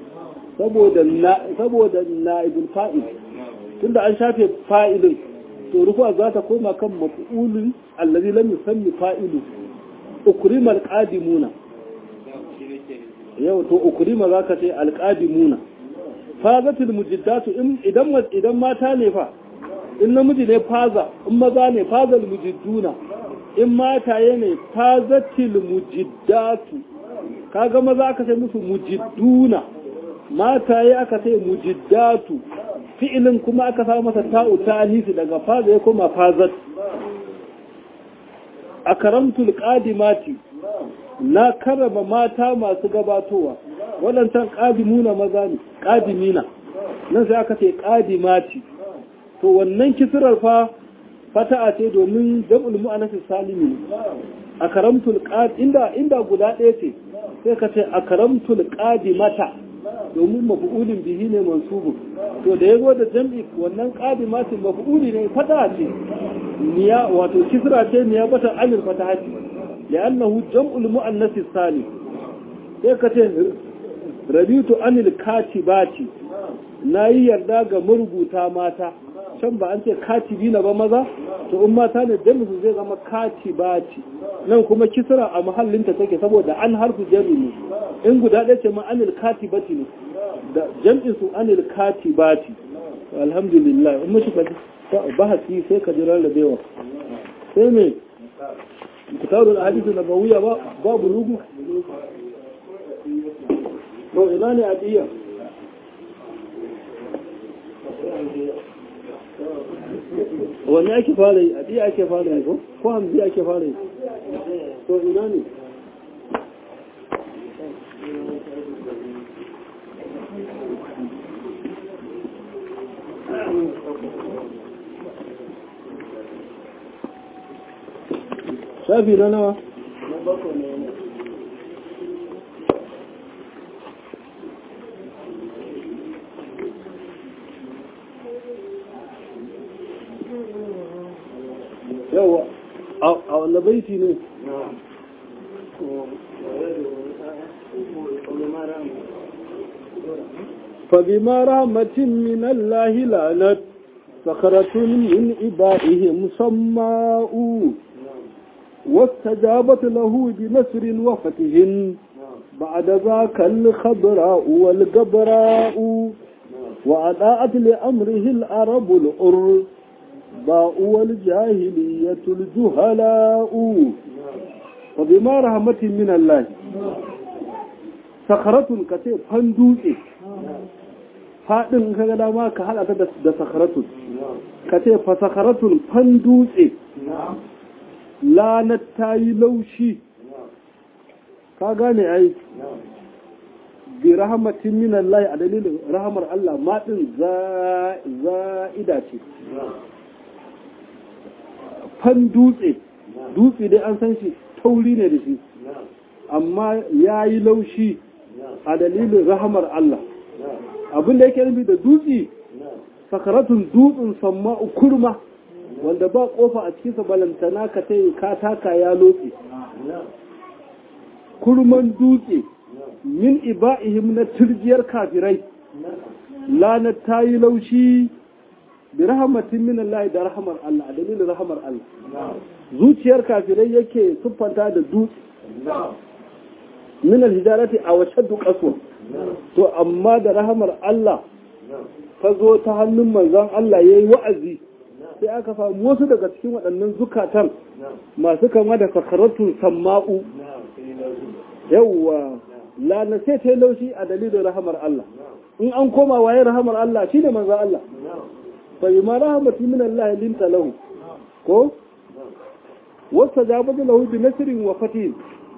saboda na'ibul fa'il tunda an shafe fa'ilin to rufa za ta koma kan maf'ulun allazi lam yusammi fa'ilu ukrimal qadimuna yau to ukrima zaka ce alqadimuna fazatul mujiddatu idan idan mata ne fa in namiji ne faza in maza ne fazal mujidduna in mataye ne fazatil mujiddatu kaga maza aka sai musu mujidduna mataye aka sai mujiddatu fi'ilin kuma aka sa masa ta'u ta'alisi daga faza ya koma fazat akaramtul qadimati na karama mata masu gabatowa waɗancan ƙadimuna maza ne ƙadimina nan sai aka ce ƙadimati to wannan kisirar fa fata'a ce domin jam'ul mu'annas salimi a karamtul qad inda inda guda ɗaya ce sai ka ce a karamtul qadimata domin maf'ulin bihi ne mansubun to da yazo da jam'i wannan qadimati maf'uli ne fata'a ce niya wato kisra ce niya bata amir fatahati li'annahu jam'ul mu'annas salim sai ka ce rabitu anil katibati na yi yarda ga marubuta mata can ba an ce katibi na ba maza to in mata ne jami'u zai zama katibati nan kuma kisra a mahallinta take saboda an harfu jami ne in guda ɗaya ce ma anil katibati ne da jam'in su anil katibati alhamdulillah in mashi ka bahasi sai ka ji rarrabewa sai me kitabul hadisi nabawiyya ba babu lugu to ina ne adiyya wani ake fara yi adiyya ake fara yi ko ko hamzi ake fara yi to ina ne shafi na nawa na bakwai ne ne yawa a wanda baiti ne فبما رحمة من الله لعنت صخرة من إبائهم صماء واستجابت له بنسر وفتح بعد ذاك الخضراء والقبراء وأضاءت لأمره العرب الأر باء والجاهلية الجهلاء وبما رحمة من الله sakaratun ka ce fan dutse faɗin ka ga dama ka haɗa ta da sakaratun ka ce fa sakaratun fan dutse lanar ta yi laushi ka gane ai bi rahamatin min Allah a dalilin rahamar Allah maɗin za'ida ce fan dutse dutse dai an san shi tauri ne da shi amma ya yi laushi a dalilin rahamar Allah abin da yake nufi da dutse sakaratun dutsen samma kurma wanda ba kofa a cikinsa balantana ka ta ka taka ya lotse kurman dutse min iba'ihim na turjiyar kafirai lanar ta yi laushi bi rahamatin min Allah da rahamar Allah a dalilin rahamar Allah zuciyar kafirai yake siffanta da dutse min alhijarati a wace dukasu to amma da rahamar Allah ta zo ta hannun manzon Allah yayi wa'azi sai aka samu wasu daga cikin waɗannan zukatan masu kama da sakaratun samma'u yawwa lana sai ta laushi a dalilin rahamar Allah in an koma waye rahamar Allah shine manzon Allah bai ma rahamati min Allah linta lahu ko wasta jabatu lahu bi nasrin wa fatin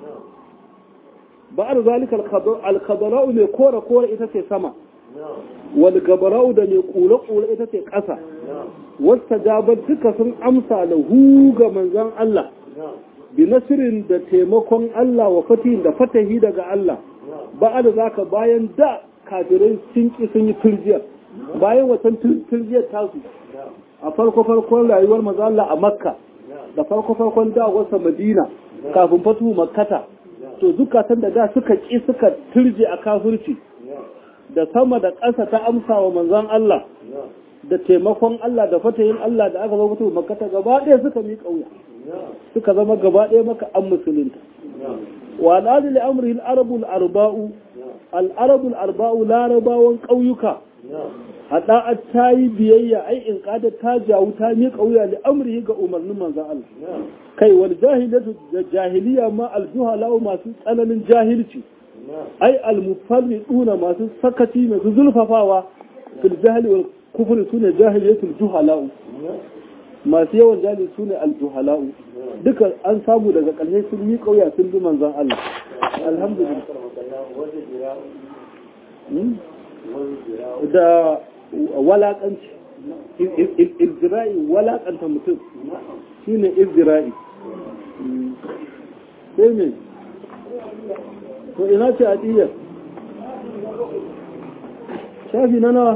ba'ar zalika al-khadara'u ne kore kore ita ce sama wal gabara'u da ne kula kula ita ce ƙasa wasta jabar duka sun amsa lahu ga manzon Allah bi nasirin da taimakon Allah wa fatihin da fatahi daga Allah ba'ar zaka bayan da kafirai sun ki sun yi turjiya bayan watan turjiyar tasu a farko farkon rayuwar manzon Allah a Makka da farko farkon dawarsa Madina kafin fatu Makkata to zukatan da da suka ƙi suka turje a kafirci da sama da ƙasa ta amsa wa manzon Allah da taimakon Allah da fatayin Allah da aka zama mutum makata gaba ɗaya suka mi ƙauya suka zama gaba ɗaya maka an musulunta wa al'adu li amrihi al-arabu al-arba'u al-arabu al-arba'u larabawan ƙauyuka haɗa ta yi biyayya ai in kada ta jawu ta miƙa wuya da amri ga umarnin manzan Allah kai wal jahilatu da jahiliya ma aljuhala masu tsananin jahilci ai almufarriduna masu sakati masu zulfafawa fil jahli wal kufri sune jahiliyatul juhala masu yawan jahili sune aljuhala duka an samu daga ƙarshe sun miƙa wuya sun bi manzan Allah alhamdulillah da walaƙanci izira'i walaƙanta mutum shi ne izira'i sai ne to ina ce a ɗiyar shafi na nawa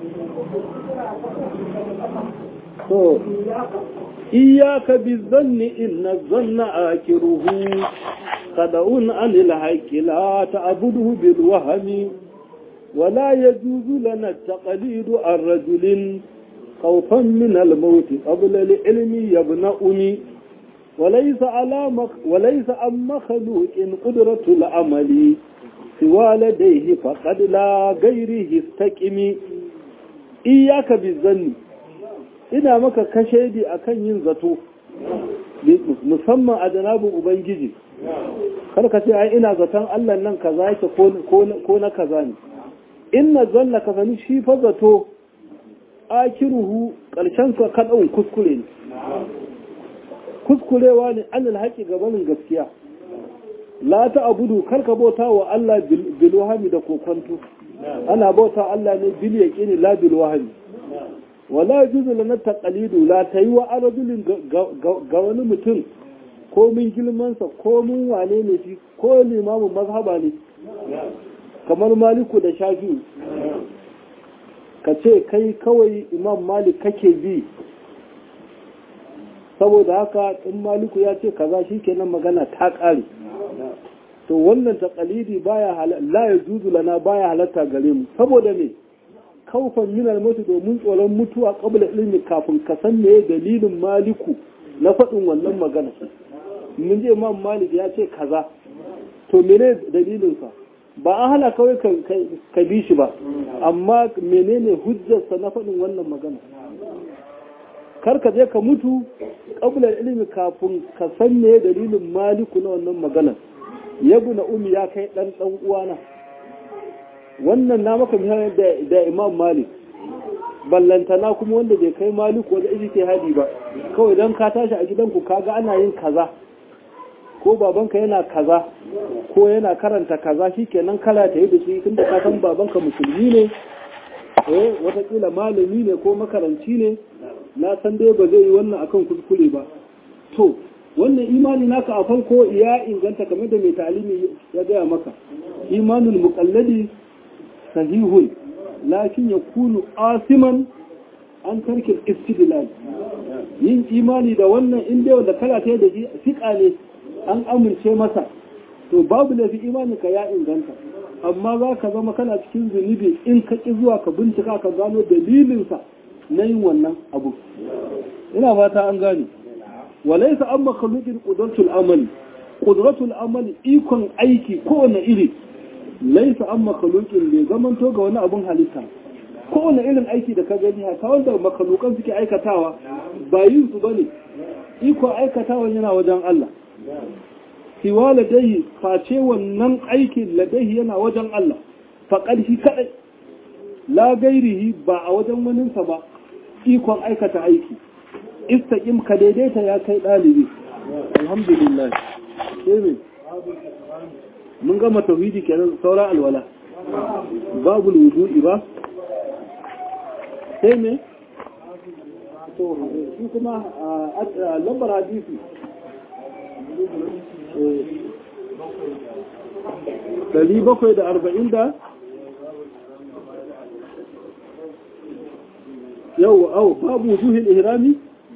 to iyaka bi zanni inna zanna akiruhu qada'un anil haqqi la ta'buduhu bil wahmi ولا يجوز لنا التقليد عن رجل خوفا من الموت قبل العلم يبنأني وليس على مخ وليس عن مخلوق قدرة العمل سوى لديه فقد لا غيره استقم إياك بالظن ina maka kashedi akan yin zato musamman a janabin ubangiji kar ka ce ai ina zaton Allah nan kaza yake ko na kaza ne inna zanna ka sani shi fa zato akiruhu karshen sa kadan kuskure ne kuskurewa ne an alhaqi gabanin gaskiya la ta abudu karka bauta wa Allah bil wahmi da kokonto ana bauta Allah ne bil yaqini la bil wahmi wala yajuzu lana taqalidu la tayi wa arjulin ga wani mutum ko min gilmansa ko min wane ne shi ko limamin mazhaba ne kamar maliku da shafi ka ce kai kawai imam malik kake bi saboda haka in maliku ya ce kaza shi kenan magana ta ƙare to wannan taqalidi baya la yajuzu lana baya halatta gare mu saboda me kaufan minal mutu domin tsoron mutuwa qabla ilmi kafin ka san me dalilin maliku na faɗin wannan magana mun je imam malik ya ce kaza to mene dalilinsa ba an hana kawai ka bi shi ba amma menene hujjarsa na faɗin wannan magana kar ka je ka mutu ƙabular ilimi kafin ka san me dalilin maliku na wannan magana yabu na umi ya kai ɗan ɗan uwana wannan na maka misali da imam malik ballantana kuma wanda bai kai maliku wanda iji ke hadi ba kawai don ka tashi a gidanku kaga ana yin kaza ko babanka yana kaza ko yana karanta kaza shikenan kala ta yi da shi tunda ka san babanka musulmi ne eh watakila malami ne ko makaranci ne na san dai ba zai yi wannan akan kuskure ba to wannan imani naka a farko ya inganta kamar da mai talimi ya gaya maka imanul muqalladi sahihun lakin yakunu asiman an tarkin istidlal yin imani da wannan inda wanda kala ta da shi fiqa ne an amince masa to babu laifi imaninka ya inganta amma za ka zama kana cikin zunubi in ka ƙi zuwa ka bincika ka gano dalilinsa na yin wannan abu ina fata an gane walaisa an makalukin ƙudratul amali ƙudratul amali ikon aiki kowane iri laisa an makalukin bai zamanto ga wani abun halitta kowane irin aiki da ka gani haka wanda makalukan suke aikatawa ba yin su bane ikon aikatawa yana wajen Allah siwa ladaihi face wannan aikin ladaihi yana wajen Allah faƙar shi kaɗai la gairihi ba a wajen waninsa ba ikon aikata aiki istaƙim ka daidaita ya kai ɗalibi alhamdulillah sai mun gama tauhidi kenan saura alwala babu wudu'i ba sai me to shi kuma lambar hadisi Dari bakwai da arba'in da yau au babu zuhin ihrami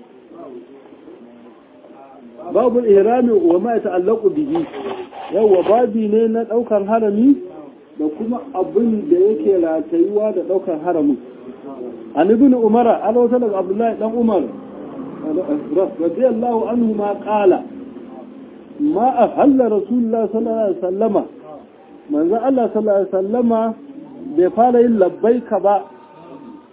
babu ihrami wa ma ta'allaqu bihi yawa babi ne na daukar harami da kuma abin da yake ratayuwa da daukar haramin an ibn umara an wata daga abdullahi dan umar radiyallahu anhu ma qala ma ahalla rasulullah sallallahu alaihi wasallama manzo Allah sallallahu alaihi wasallama bai fara yin labbaika ba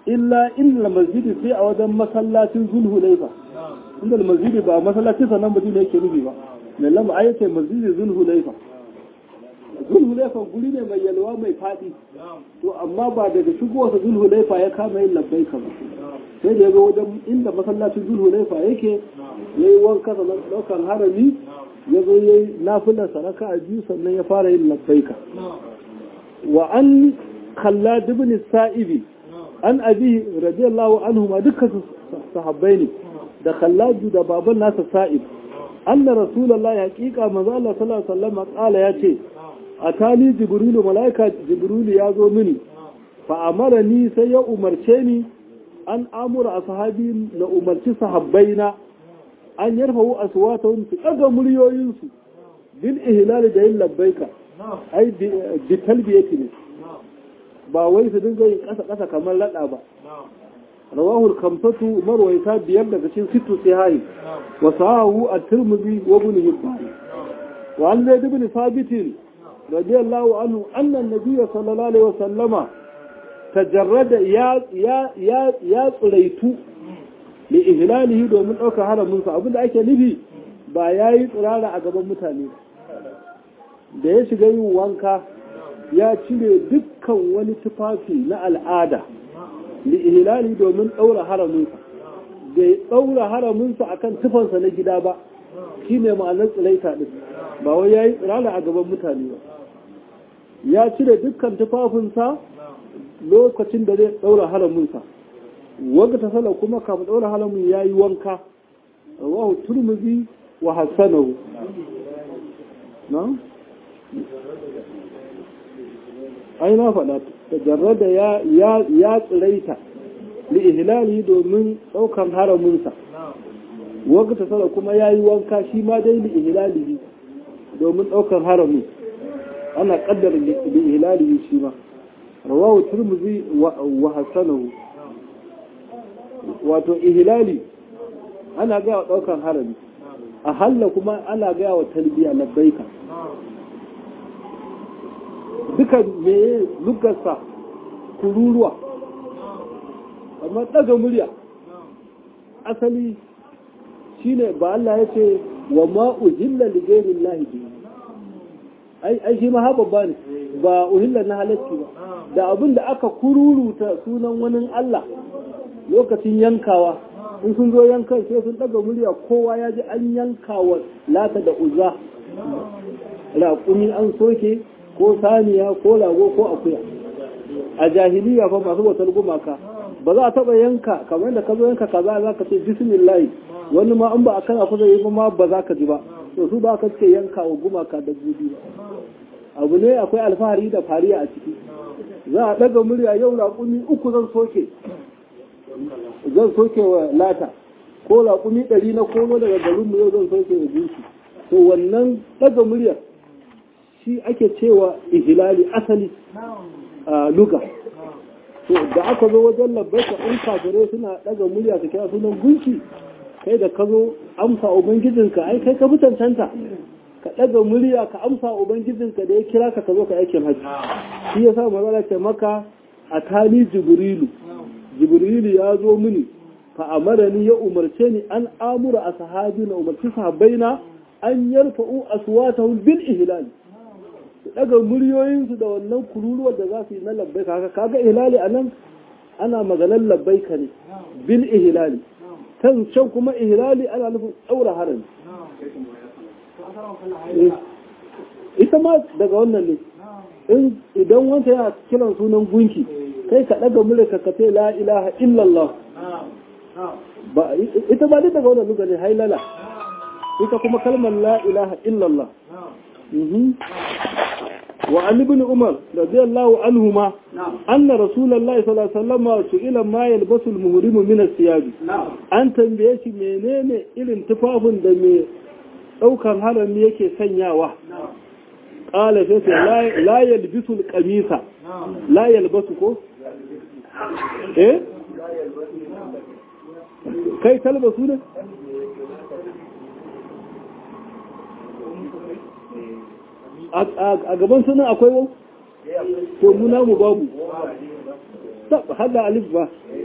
illa inda masjidi sai a wajen masallacin zulhulaifa inda masjidi ba masallacin sanan madina yake nufi ba mai lamba ayyace masjidi zulhulaifa zulhulaifa guri ne mai yalwa mai faɗi to amma ba daga shigowarsa zulhulaifa ya kama yin labbai ba sai da ya zo wajen inda masallacin zulhulaifa yake ya yi wanka sannan ɗaukar harami ya zo ya yi nafilar saraka a biyu sannan ya fara yin labbaika wa an kalla dubni sa'ibi an abi radiyallahu anhu ma dukkan sahabbai ne da khallaju da baban nasa sa'ib anna rasulullahi haqiqa manzo Allah sallallahu alaihi wasallam qala yace atali jibrilu malaika jibrilu ya zo mini fa amarani sai ya umarce ni an amura ashabi na umarci sahabbaina an yarfahu aswatahum su daga muryoyinsu bil ihlal da yin labbaika ai bi talbiyati ne ba wai su dinga yin kasa kasa kamar lada ba rawahu al-khamsatu marwayta biyar daga cikin sittu sahihi wa sahahu at-tirmidhi wa ibn hibban wa an zaid ibn thabit radiyallahu anhu anna an-nabiy sallallahu alaihi wa sallama tajarrada ya ya ya ya tsuraitu li ihlalihi domin ɗaukar haramin sa abinda ake nufi ba yayi tsirara a gaban mutane da ya shiga yin wanka ya cire dukkan wani tufafi na al'ada li ihlali domin ɗaura haraminsa bai ɗaura haraminsa akan tufansa na gida ba shi ne ma'anar tsiraita ɗin ba wai ya yi tsirara a gaban mutane ba ya cire dukkan tufafinsa lokacin da zai ɗaura haraminsa wanda ta sala kuma kafin ɗaura haramin ya yi wanka rawahu turmuzi wa hassanahu na? ai na faɗa tajarrada ya ya ya tsiraita li ihlali domin ɗaukan haraminsa wanda sala kuma yayi wanka shi ma dai li ihlali domin ɗaukan harami ana kaddara li ihlali shi ma rawahu tirmidhi wa hasanahu wato ihlali ana ga wa ɗaukan harami a halla kuma ana ga wa talbiya labbaika duka meye lugarsa kururuwa amma daga murya asali shine ba Allah ya ce wa ma uhilla li ghairi llahi bi ai ai shi ma ha babba ne ba uhilla na halacci ba da abin da aka kururuta sunan wani Allah lokacin yankawa in sun zo yankan sai sun daga murya kowa ya ji an yankawa lata da uzza raƙumi an soke ko saniya ko lago ko akuya a jahiliya fa masu bautar gumaka ba za a taba yanka kamar da ka zo yanka kaza za ka ce bismillah wani ma an ba a kana kusa yi ma ba za ka ji ba to su ba ka ce yanka wa gumaka da gudu ba abu ne akwai alfahari da fariya a ciki za a daga murya yau raƙumi uku zan soke zan soke wa lata ko raƙumi ɗari na komo daga garinmu yau zan soke wa jinsi to wannan daga muryar shi ake cewa ihilali asali a luga to da aka zo wajen labbaika in kafirai suna daga murya su kira sunan gunki kai da ka zo amsa ubangijinka ai kai ka fi cancanta ka daga murya ka amsa ubangijinka da ya kira ka ka zo ka aikin haji shi ya sa mazala ce maka a tali jibrilu jibrilu ya zo mini fa amarani ya umarce ni an amura a sahabi na umarci sahabbaina an yarfa'u aswatahum bil ihlal su daga muryoyinsu da wannan kururuwar da za su yi na labbaika haka kaga ihlali a nan ana maganar labbaika ne bil ihlali kan can kuma ihlali ana nufin ɗaura harin ita ma daga wannan ne idan wanta yana kiran sunan gunki kai ka daga murya ka ce la ilaha illallah ita ba duk daga wannan lugar ne hailala ita kuma kalmar la ilaha illallah وعن ابن عمر رضي الله عنهما أن رسول الله صلى الله عليه وسلم سئل ما يلبس المهرم من الثياب أن تنبيه منين إلى تفاف دمي أو كان هذا يكي سنياوة قال فيس لا, لا يلبس القميص لا يلبسكو إيه كي تلبسونه a gaban sunan akwai wau to muna mu babu hada alif ba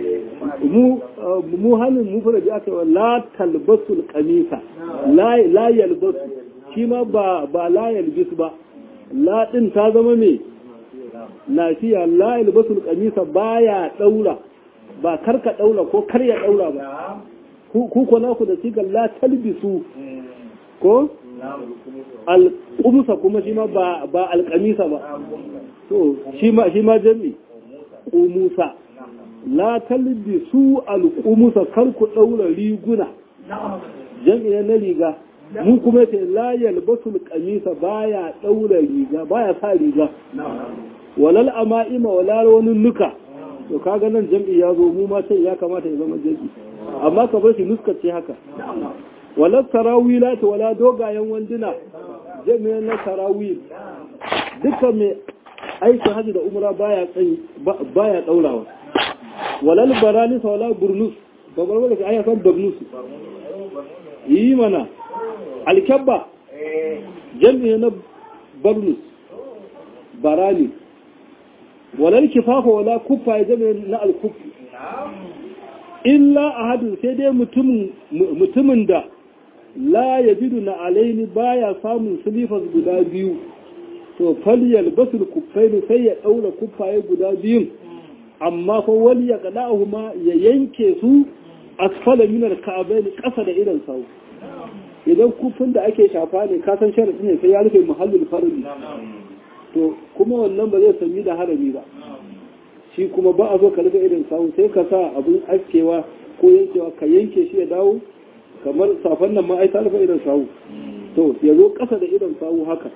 mu mu hannun mu fara aka yi la talbasul kamisa la la yalbasu shi ma ba ba la yalbis ba la din ta zama me lafiya la yalbasul kamisa baya daura ba karka daura ko karya daura ba ku ko naku da sigar la talbisu ko alƙumusa kuma shi ma ba alƙamisa ba to shi ma shi ma jami ƙumusa la talbisu alƙumusa kar ku ɗaura riguna jami na riga mu kuma ce la yalbasu alƙamisa baya ɗaura riga baya sa riga walal ama'ima wala wani nuka to kaga nan jam'i ya zo mu ma sai ya kamata ya zama jam'i amma ka bar shi nuskace haka wala tarawila ta wala dogayen wanduna jami'an na tarawil duka mai aikin hajji da umra baya tsayi baya daurawa walal baralis wala burnus babar wanda ka san burnus yi mana alkabba jami'an na burnus barali walal kifafa wala kuffa jami'an na alkufi illa ahadun sai dai mutumin da la ya jidu na alaini baya samun silifas guda biyu to faliyal basul kuffaini sai ya daura kuffaye guda biyun amma fa wali ya kada'ahu ma ya yanke su asfala minar ka'abaini kasa da idan sau idan kufin da ake shafa ne ka san sharadi ne sai ya rufe muhallin farin to kuma wannan ba zai sami da harami ba shi kuma ba a so ka rufe irin sawu sai ka sa abin askewa ko yankewa ka yanke shi ya dawo kamar safan nan ma ai ta rufe irin sawu to ya zo ƙasa da irin sawu haka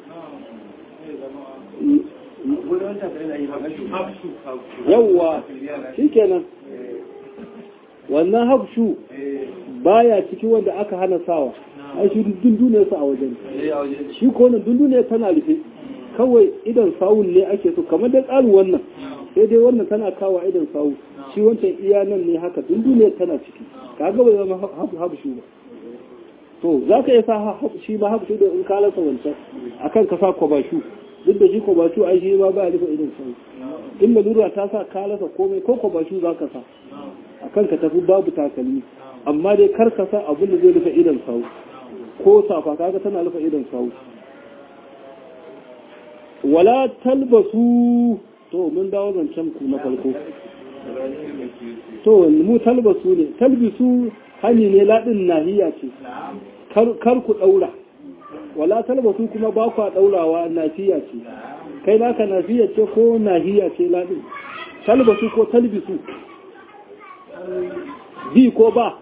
yawwa shi kenan wannan hafshu baya ciki wanda aka hana sawa ai shi dundune su a wajen shi ko wannan dundune tana rufe kawai idan sawun ne ake so kamar da tsarin wannan sai dai wannan tana kawo idan sawu shi wancan iya nan ne haka dundune tana ciki kaga bai zama habshu ba to za ka iya sa shi ma habshu da in ka lasa wancan akan ka sa kwabashu duk da shi kwabashu ai shi ma ba ya rufe idan sawu in lalura ta sa ka lasa komai ko kwabashu za ka sa akan ka tafi babu takalmi amma dai kar ka sa abin da zai rufe idan sawu ko safa kaga tana rufe idan sawu wala talbasu to mun dawo zancen ku na farko to mu talbasu ne talbisu hani ne ladin nahiya ce kar ku daura wala talbasu kuma ba ku daurawa nafiya ce kai naka nafiya ce ko nahiya ce ladin talbasu ko talbisu bi ko ba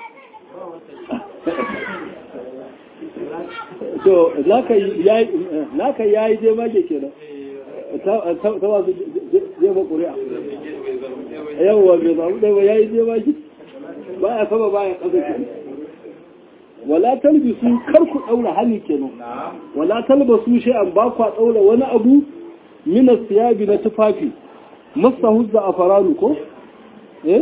to naka yayi je mage kenan ta wasu jefa ƙuri'a yawwa bai samu ɗaya ya yi jefa shi ba ya sama ba ya ƙasa ke wala talbisu kar ku ɗaura hannu kenan wala talbasu shi an ba ku ɗaura wani abu mina siyabi na tufafi masa huzza a faranu ko? eh?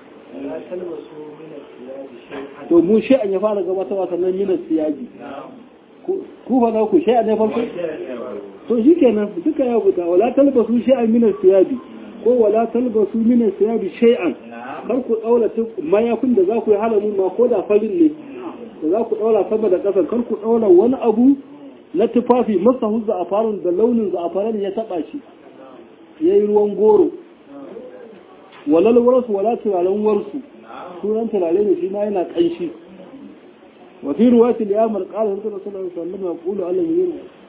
to mu shi an ya fara gabatarwa sannan mina siyabi ku fa na ku shi an ya farko? to shi kenan duka ya buta wala talbasu shay'an min al-thiyabi ko wala talbasu min al-thiyabi shay'an kar ku daura mayafin da za ku yi halamin ma ko da farin ne da za ku daura sama da ƙasa kar ku daura wani abu na tufafi masa huzza a farin da launin za'afaran ya taba shi yayi ruwan goro walal warsu wala turaren warsu sunan turare ne shi ma yana kanshi wa fi ruwati al-yamar qala sallallahu alaihi wasallam yaqulu alladhi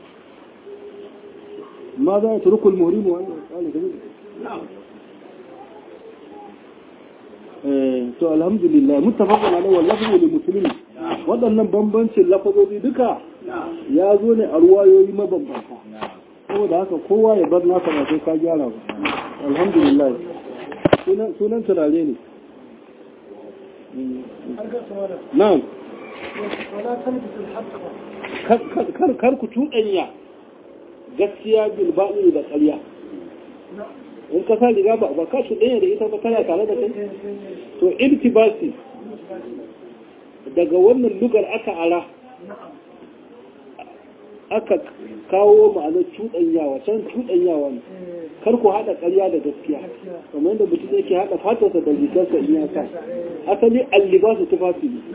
ماذا يترك المهرم قال كذلك to alhamdulillah muttafaqun alaihi wal lafzu lil muslimin wadannan bambancin lafazozi duka ya zo ne a ruwayoyi mabambanta saboda haka kowa ya bar nasa ba sai ka gyara ba alhamdulillah sunan turare ne na'am kar ku tuɗanya gaskiya bilbaɗi da ƙarya in ka sa riga ba ka shi ɗaya da ita ba tana tare da kai to iltibasi daga wannan lugar aka ara aka kawo ma'anar cuɗanyawa can cuɗanyawa ne kar ku haɗa ƙarya da gaskiya kamar yadda mutum yake haɗa fatarsa da rigarsa in ya sa asali allibasu tufafi ne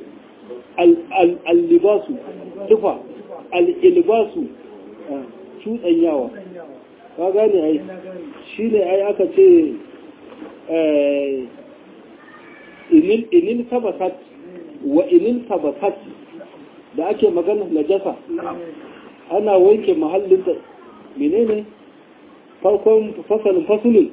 allibasu tufa al'ilbasu cuɗanyawa ka gane ai shi ne ai aka ce inil sabasat wa inil sabasat da ake magana najasa ana wanke mahallin da menene farkon fasalin fasulun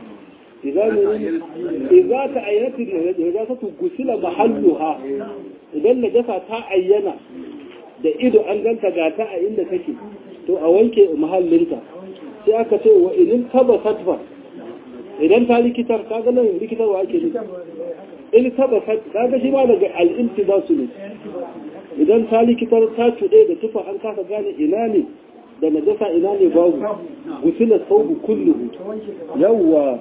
idza ta ayyati najasatu gusila mahalluha idan najasa ta ayyana da ido an ganta ga ta a inda take to a wanke mahallinta sai aka ce wa inin taba fatfa idan ta likitar ka ga nan likitarwa ake nufi in taba ka ga shi ma daga al'inti ba su ne idan ta likitar ta cuɗe da tufa an kasa gane ina ne da najasa ina ne babu gusila saubu kullu yawwa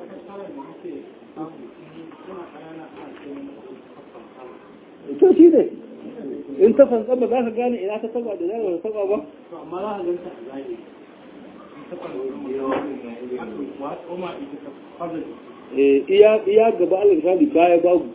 to shi ne in ta fanka ba za ka gane ina ta taba da zai ta taba ba amma za a ganta a zahiri iya iya gaba alƙali baya babu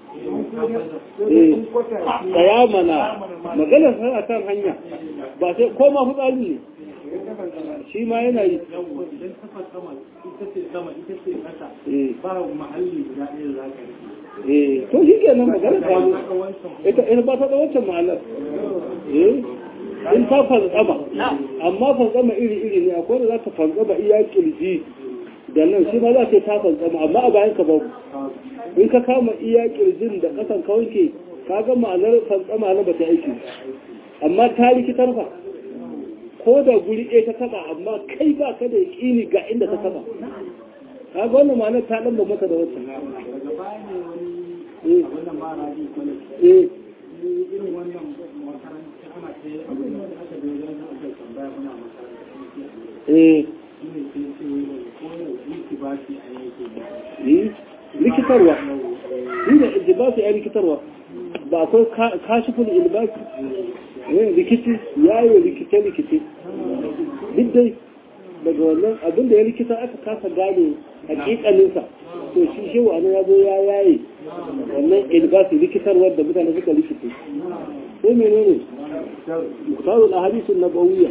tsaya mana maganar sa kan hanya ba sai ko ma fitsari ne shi ma yana yi idan ta sama ita ce sama ita ce kasa eh ba mahalli guda ɗaya za ka rike eh to shi kenan maganar ta ita ita ba ta da wancan ma'anar eh in ta fantsama amma fantsama iri-iri ne akwai da za ta fantsama iya kirji da nan shi ma za ta ta fantsama amma a bayan ka babu in ka kama iya kirjin da kasan ka wanke ka ga ma'anar fantsama na ba ta aiki amma ta rikitar fa ko da guri ɗaya ta taba amma kai ba ka da yaƙini ga inda ta taba ka ga wannan ma'anar ta ɗan ba maka da wancan daga baya ne wani eh wannan mara ji kwale eh irin wannan makaranta ana ta yi abin da aka bai wajen da aka tambaya muna makaranta ne ke eh shi ne sai ce wai da ko da wiki ba shi a yake da eh rikitarwa shi da ilbasi ya rikitarwa ba akwai kashifin ilbasi eh rikici ya yi rikice-rikice duk dai daga wannan abin da ya rikita aka kasa gane hakikaninsa to shi shi wa ya zo ya yaye wannan ilbasi rikitarwar da mutane suka rikice sai menene muktarul ahadisun nabawiyya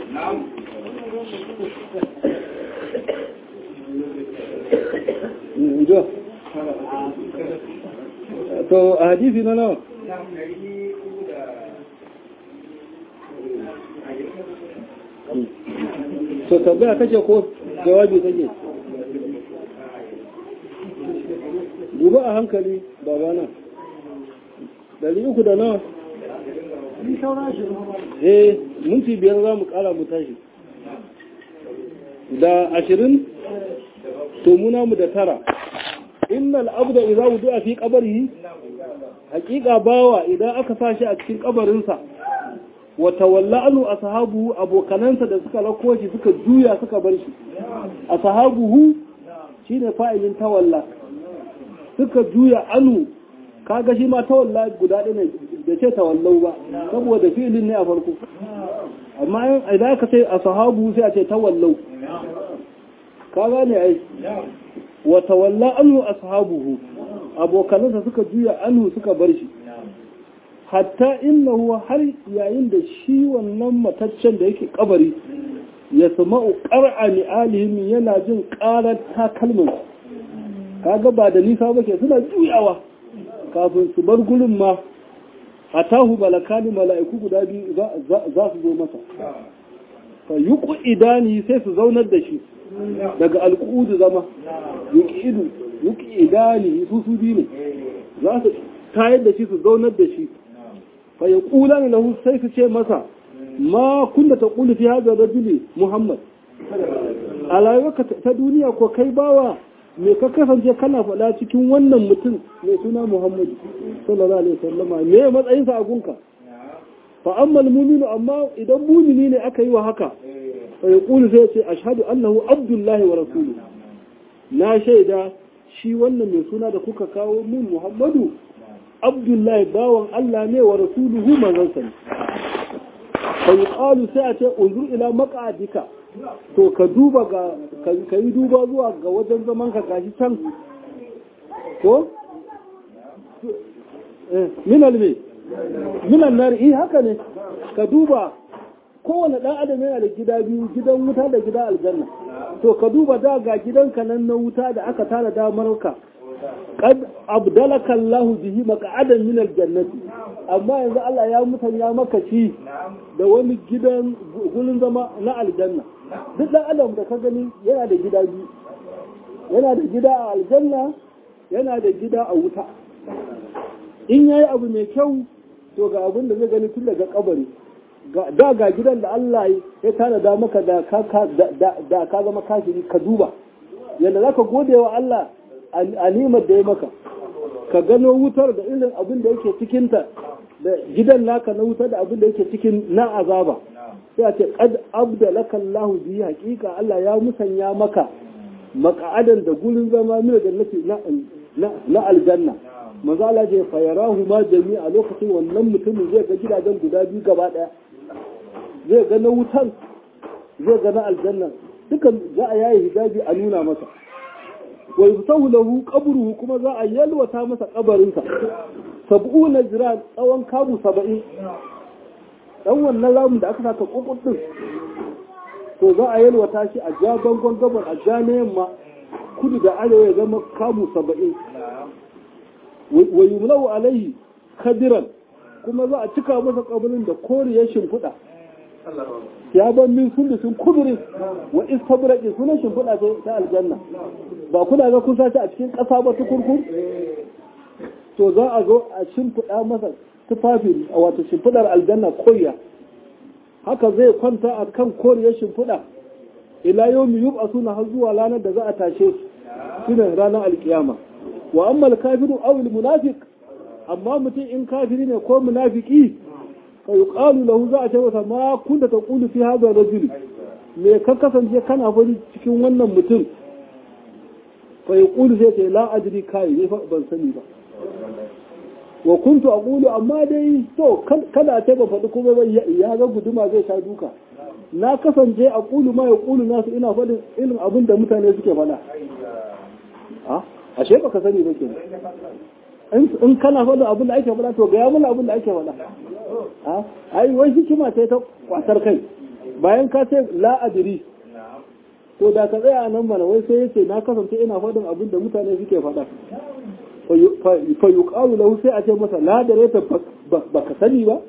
Mm, jo. to a hadisi na nawa to tambaya kake ko jawabi kake duba a hankali babana dari uku da nawa eh minti biyar za mu kara mu tashi da ashirin to muna mu da tara innal abda idza wudi'a fi qabrihi haqiqa bawa idan aka sashi a cikin kabarinsa wa tawalla anu ashabuhu abokanansa da suka rako shi suka juya suka bar shi ashabuhu shine fa'ilin tawalla suka juya anu kaga shi ma tawalla guda ɗaya ne da ce tawallau ba saboda fi'ilin ne a farko amma idan aka ce ashabuhu sai a ce tawallau ka gane ai wa tawalla anhu ashabuhu abokanansa suka juya anhu suka bar shi hatta innahu har yayin da shi wannan mataccen da yake kabari ya sama'u qar'a ni alihim yana jin qarar takalmin kaga ba da nisa ba ke suna juyawa kafin su bar gurin ma atahu balakani mala'iku guda biyu za su zo masa fa yuqu idani sai su zaunar da shi daga alƙudu zama yuƙidu yuƙidani su su biyu ne za su tayar da shi su zaunar da shi fa ya ƙula ne lahu sai su ce masa ma kunda ta ƙulu fi haɗa rajuli muhammad a rayuwarka ta duniya ko kai bawa me ka kasance kana faɗa cikin wannan mutum mai suna muhammadu sallallahu alaihi wasallama me matsayinsa a gunka fa amma muminu amma idan mumini ne aka yi wa haka فيقول زي أشهد أنه عبد الله ورسوله لا شيدا shi wannan mai suna da kuka kawo min Muhammadu Abdullahi bawan Allah ne wa rasuluhu manzansa ne fa yuqalu sai a ce unzur ila maq'adika to ka duba ga ka yi duba zuwa ga wajen zaman ka gashi can ko min alme min annar eh haka ne ka duba kowane ɗan adam yana da gida biyu gidan wuta da gida aljanna to ka duba da ga gidanka nan na wuta da aka tara damar ka qad abdalaka Allah bihi maq'adan min aljannati amma yanzu Allah ya mutanya maka shi da wani gidan gurin zama na aljanna duk ɗan adam da ka gani yana da gida biyu yana da gida a aljanna yana da gida a wuta in yayi abu mai kyau to ga abin da zai gani tun daga kabari da ga gidan da Allah ya tanada maka da ka zama kafiri ka duba yadda za ka gode wa Allah a nimar da ya maka ka gano wutar da irin abin da yake cikinta da gidan naka na wutar da abin da yake cikin na azaba sai a ce qad abdalaka Allah bi haqiqa Allah ya musanya maka maka'adan da gurin zama mina jannati na na aljanna manzo Allah ya fa yarahu ma jami'a lokacin wannan mutumin zai ga gidajen guda biyu gaba daya zai ga na wutan zai ga na aljanna dukan za a yayi hijabi a nuna masa wa yuftahu lahu qabruhu kuma za a yalwata masa kabarinsa sab'una jira tsawon kamu saba'in dan wannan ramin da aka saka kokon din to za a yalwata shi a ja bangon gabar a ja na yamma kudu da arewa ya zama kamu saba'in wa yumlau alaihi kadiran kuma za a cika masa kabarin da koriyar shimfiɗa ya ban min sun kudurin wa istabraqi sunan shimfiɗa ta aljanna ba kuna ga kun sace a cikin ƙasa ba ta kurkur to za a zo a shimfiɗa masa tufafi a wato shimfiɗar aljanna koriya haka zai kwanta a kan koriyar shimfiɗa ila yau mu yub a suna har zuwa ranar da za a tashe su shine ranar alkiyama wa amma kafiru aw munafiq amma mutum in kafiri ne ko munafiki fa yuqalu lahu za a ce masa ma kunta taqulu fi hadha rajul me ka kasance kana fari cikin wannan mutum fa yaqulu sai ce la adri kai ne fa ban sani ba wa kuntu aqulu amma dai to kada ta ba faɗi kuma ba ya ga guduma zai sha duka na kasance aqulu ma yaqulu nasu ina faɗin irin abin da mutane suke faɗa a ashe baka sani ba kenan in kana faɗin abin da ake faɗa to ga ya mana abin da ake faɗa a ai wai hikima sai ta kwatar kai bayan ka ce la adri to da ka tsaya nan mana wai sai yace na kasance ina faɗin abin da mutane suke faɗa fa yuqalu lahu sai a ce masa la da reta baka sani ba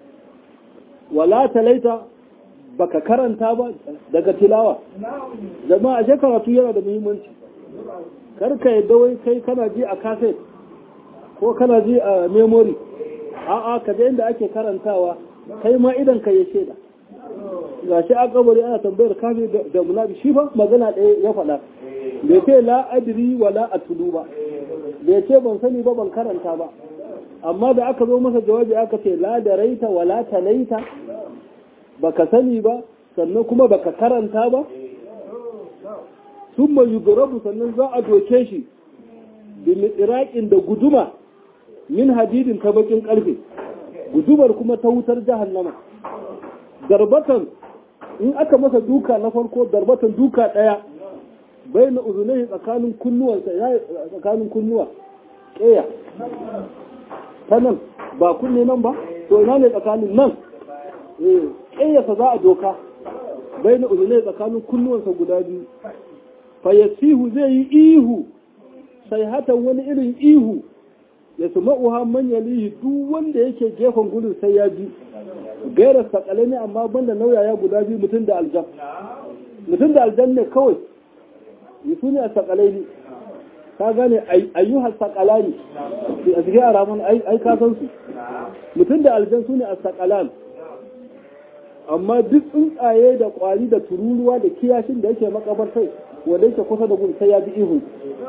wala talaita baka karanta ba daga tilawa jama'a ashe karatu yana da muhimmanci kar ka yadda wai kai kana ji a kaset ko kana ji a memory a'a ka je inda ake karantawa kai ma idan ka ya shaida gashi a kabari ana tambayar kafi da munabi shi fa magana ɗaya ya faɗa bai ce la adri wala atulu ba bai ce ban sani ba ban karanta ba amma da aka zo masa jawabi aka ce la da raita wala talaita baka sani ba sannan kuma baka karanta ba summa yudrabu sannan za a doke shi bil iraqin da guduma min hadidin ta bakin karfe gudumar kuma ta wutar jahannama darbatan in aka masa duka na farko darbatan duka daya bai na uzunai tsakanin kunnuwansa ya tsakanin kunnuwa ƙeya ta nan ba kunne nan ba to ina ne tsakanin nan ƙeyasa za a doka bai na uzunai tsakanin kunnuwansa guda biyu fayasihu zai yi ihu sai hatan wani irin ihu ya su ma'uha manya lihi duk wanda yake gefen gudun sai ya ji gaira sakale ne amma banda nauyaya guda biyu mutum da aljan mutum da aljan ne kawai su ne a sakalai ne ka gane ayyuhar sakala ne a cikin araman ai ka san su mutum da aljan su ne a sakalan amma duk tsuntsaye da kwari da tururuwa da kiyashin da yake makabartai wanda yake kusa da gun sai ya ji ihu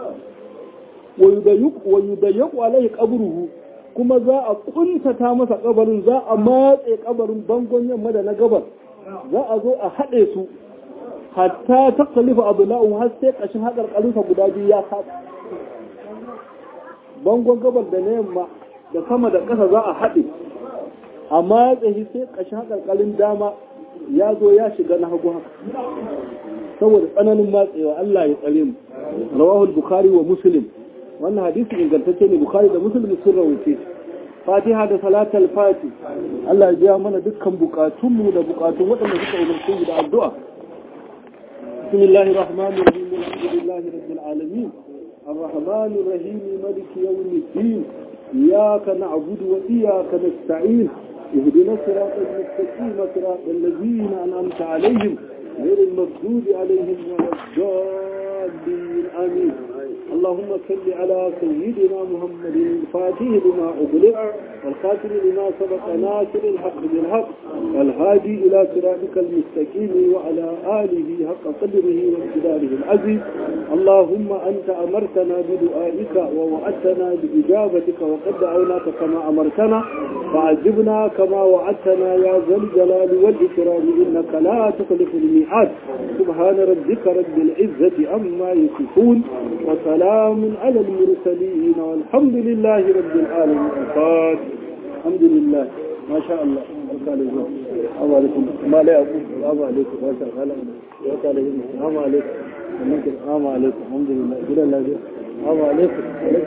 wa yudayyaku alaihi qabruhu kuma za a kuntata masa kabarin za a matse kabarin bangon yamma da na gabar za a zo a haɗe su hatta ta kalifa abu la'un har sai ƙashin haƙar ƙalinsa guda biyu ya kaɗa bangon gabar da na yamma da sama da ƙasa za a haɗe amma ya tsaye sai ƙashin haƙarƙarin dama ya zo ya shiga na hagu haka saboda tsananin matsewa Allah ya tsare mu rawahul bukhari wa muslim wannan hadisi ingantacce ne bukhari da muslim sun rawaice fatiha da salatul fati Allah ya biya mana dukkan bukatunmu da bukatun waɗanda suka umarce mu da addu'a bismillahir rahmanir rahim alhamdulillahi rabbil alamin الرحمن الرحيم ملك يوم الدين إياك نعبد وإياك نستعين اهدنا الصراط المستقيم صراط الذين أنعمت عليهم غير المغضوب عليهم ولا الضالين آمين اللهم صل على سيدنا محمد الفاتح لما أغلق والخاتم لما سبق ناصر الحق بالحق والهادي إلى صراطك المستقيم وعلى آله حق قدره وامتداره العزيز اللهم أنت أمرتنا بدعائك ووعدتنا بإجابتك وقد دعوناك كما أمرتنا فعجبنا كما وعدتنا يا ذا الجلال والإكرام إنك لا تخلف الميعاد سبحان ربك رب العزة عما يصفون وسلام على المرسلين والحمد لله رب العالمين الفاتح الحمد لله ما شاء الله السلام عليكم ما لا أقول السلام عليكم ما شاء الله السلام عليكم السلام عليكم الحمد لله إلى الله السلام عليكم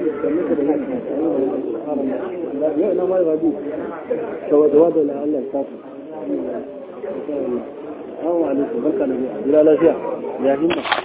لا أنا ما يغادي تواد لا الله كافر السلام عليكم بركة الله إلى الله يا همة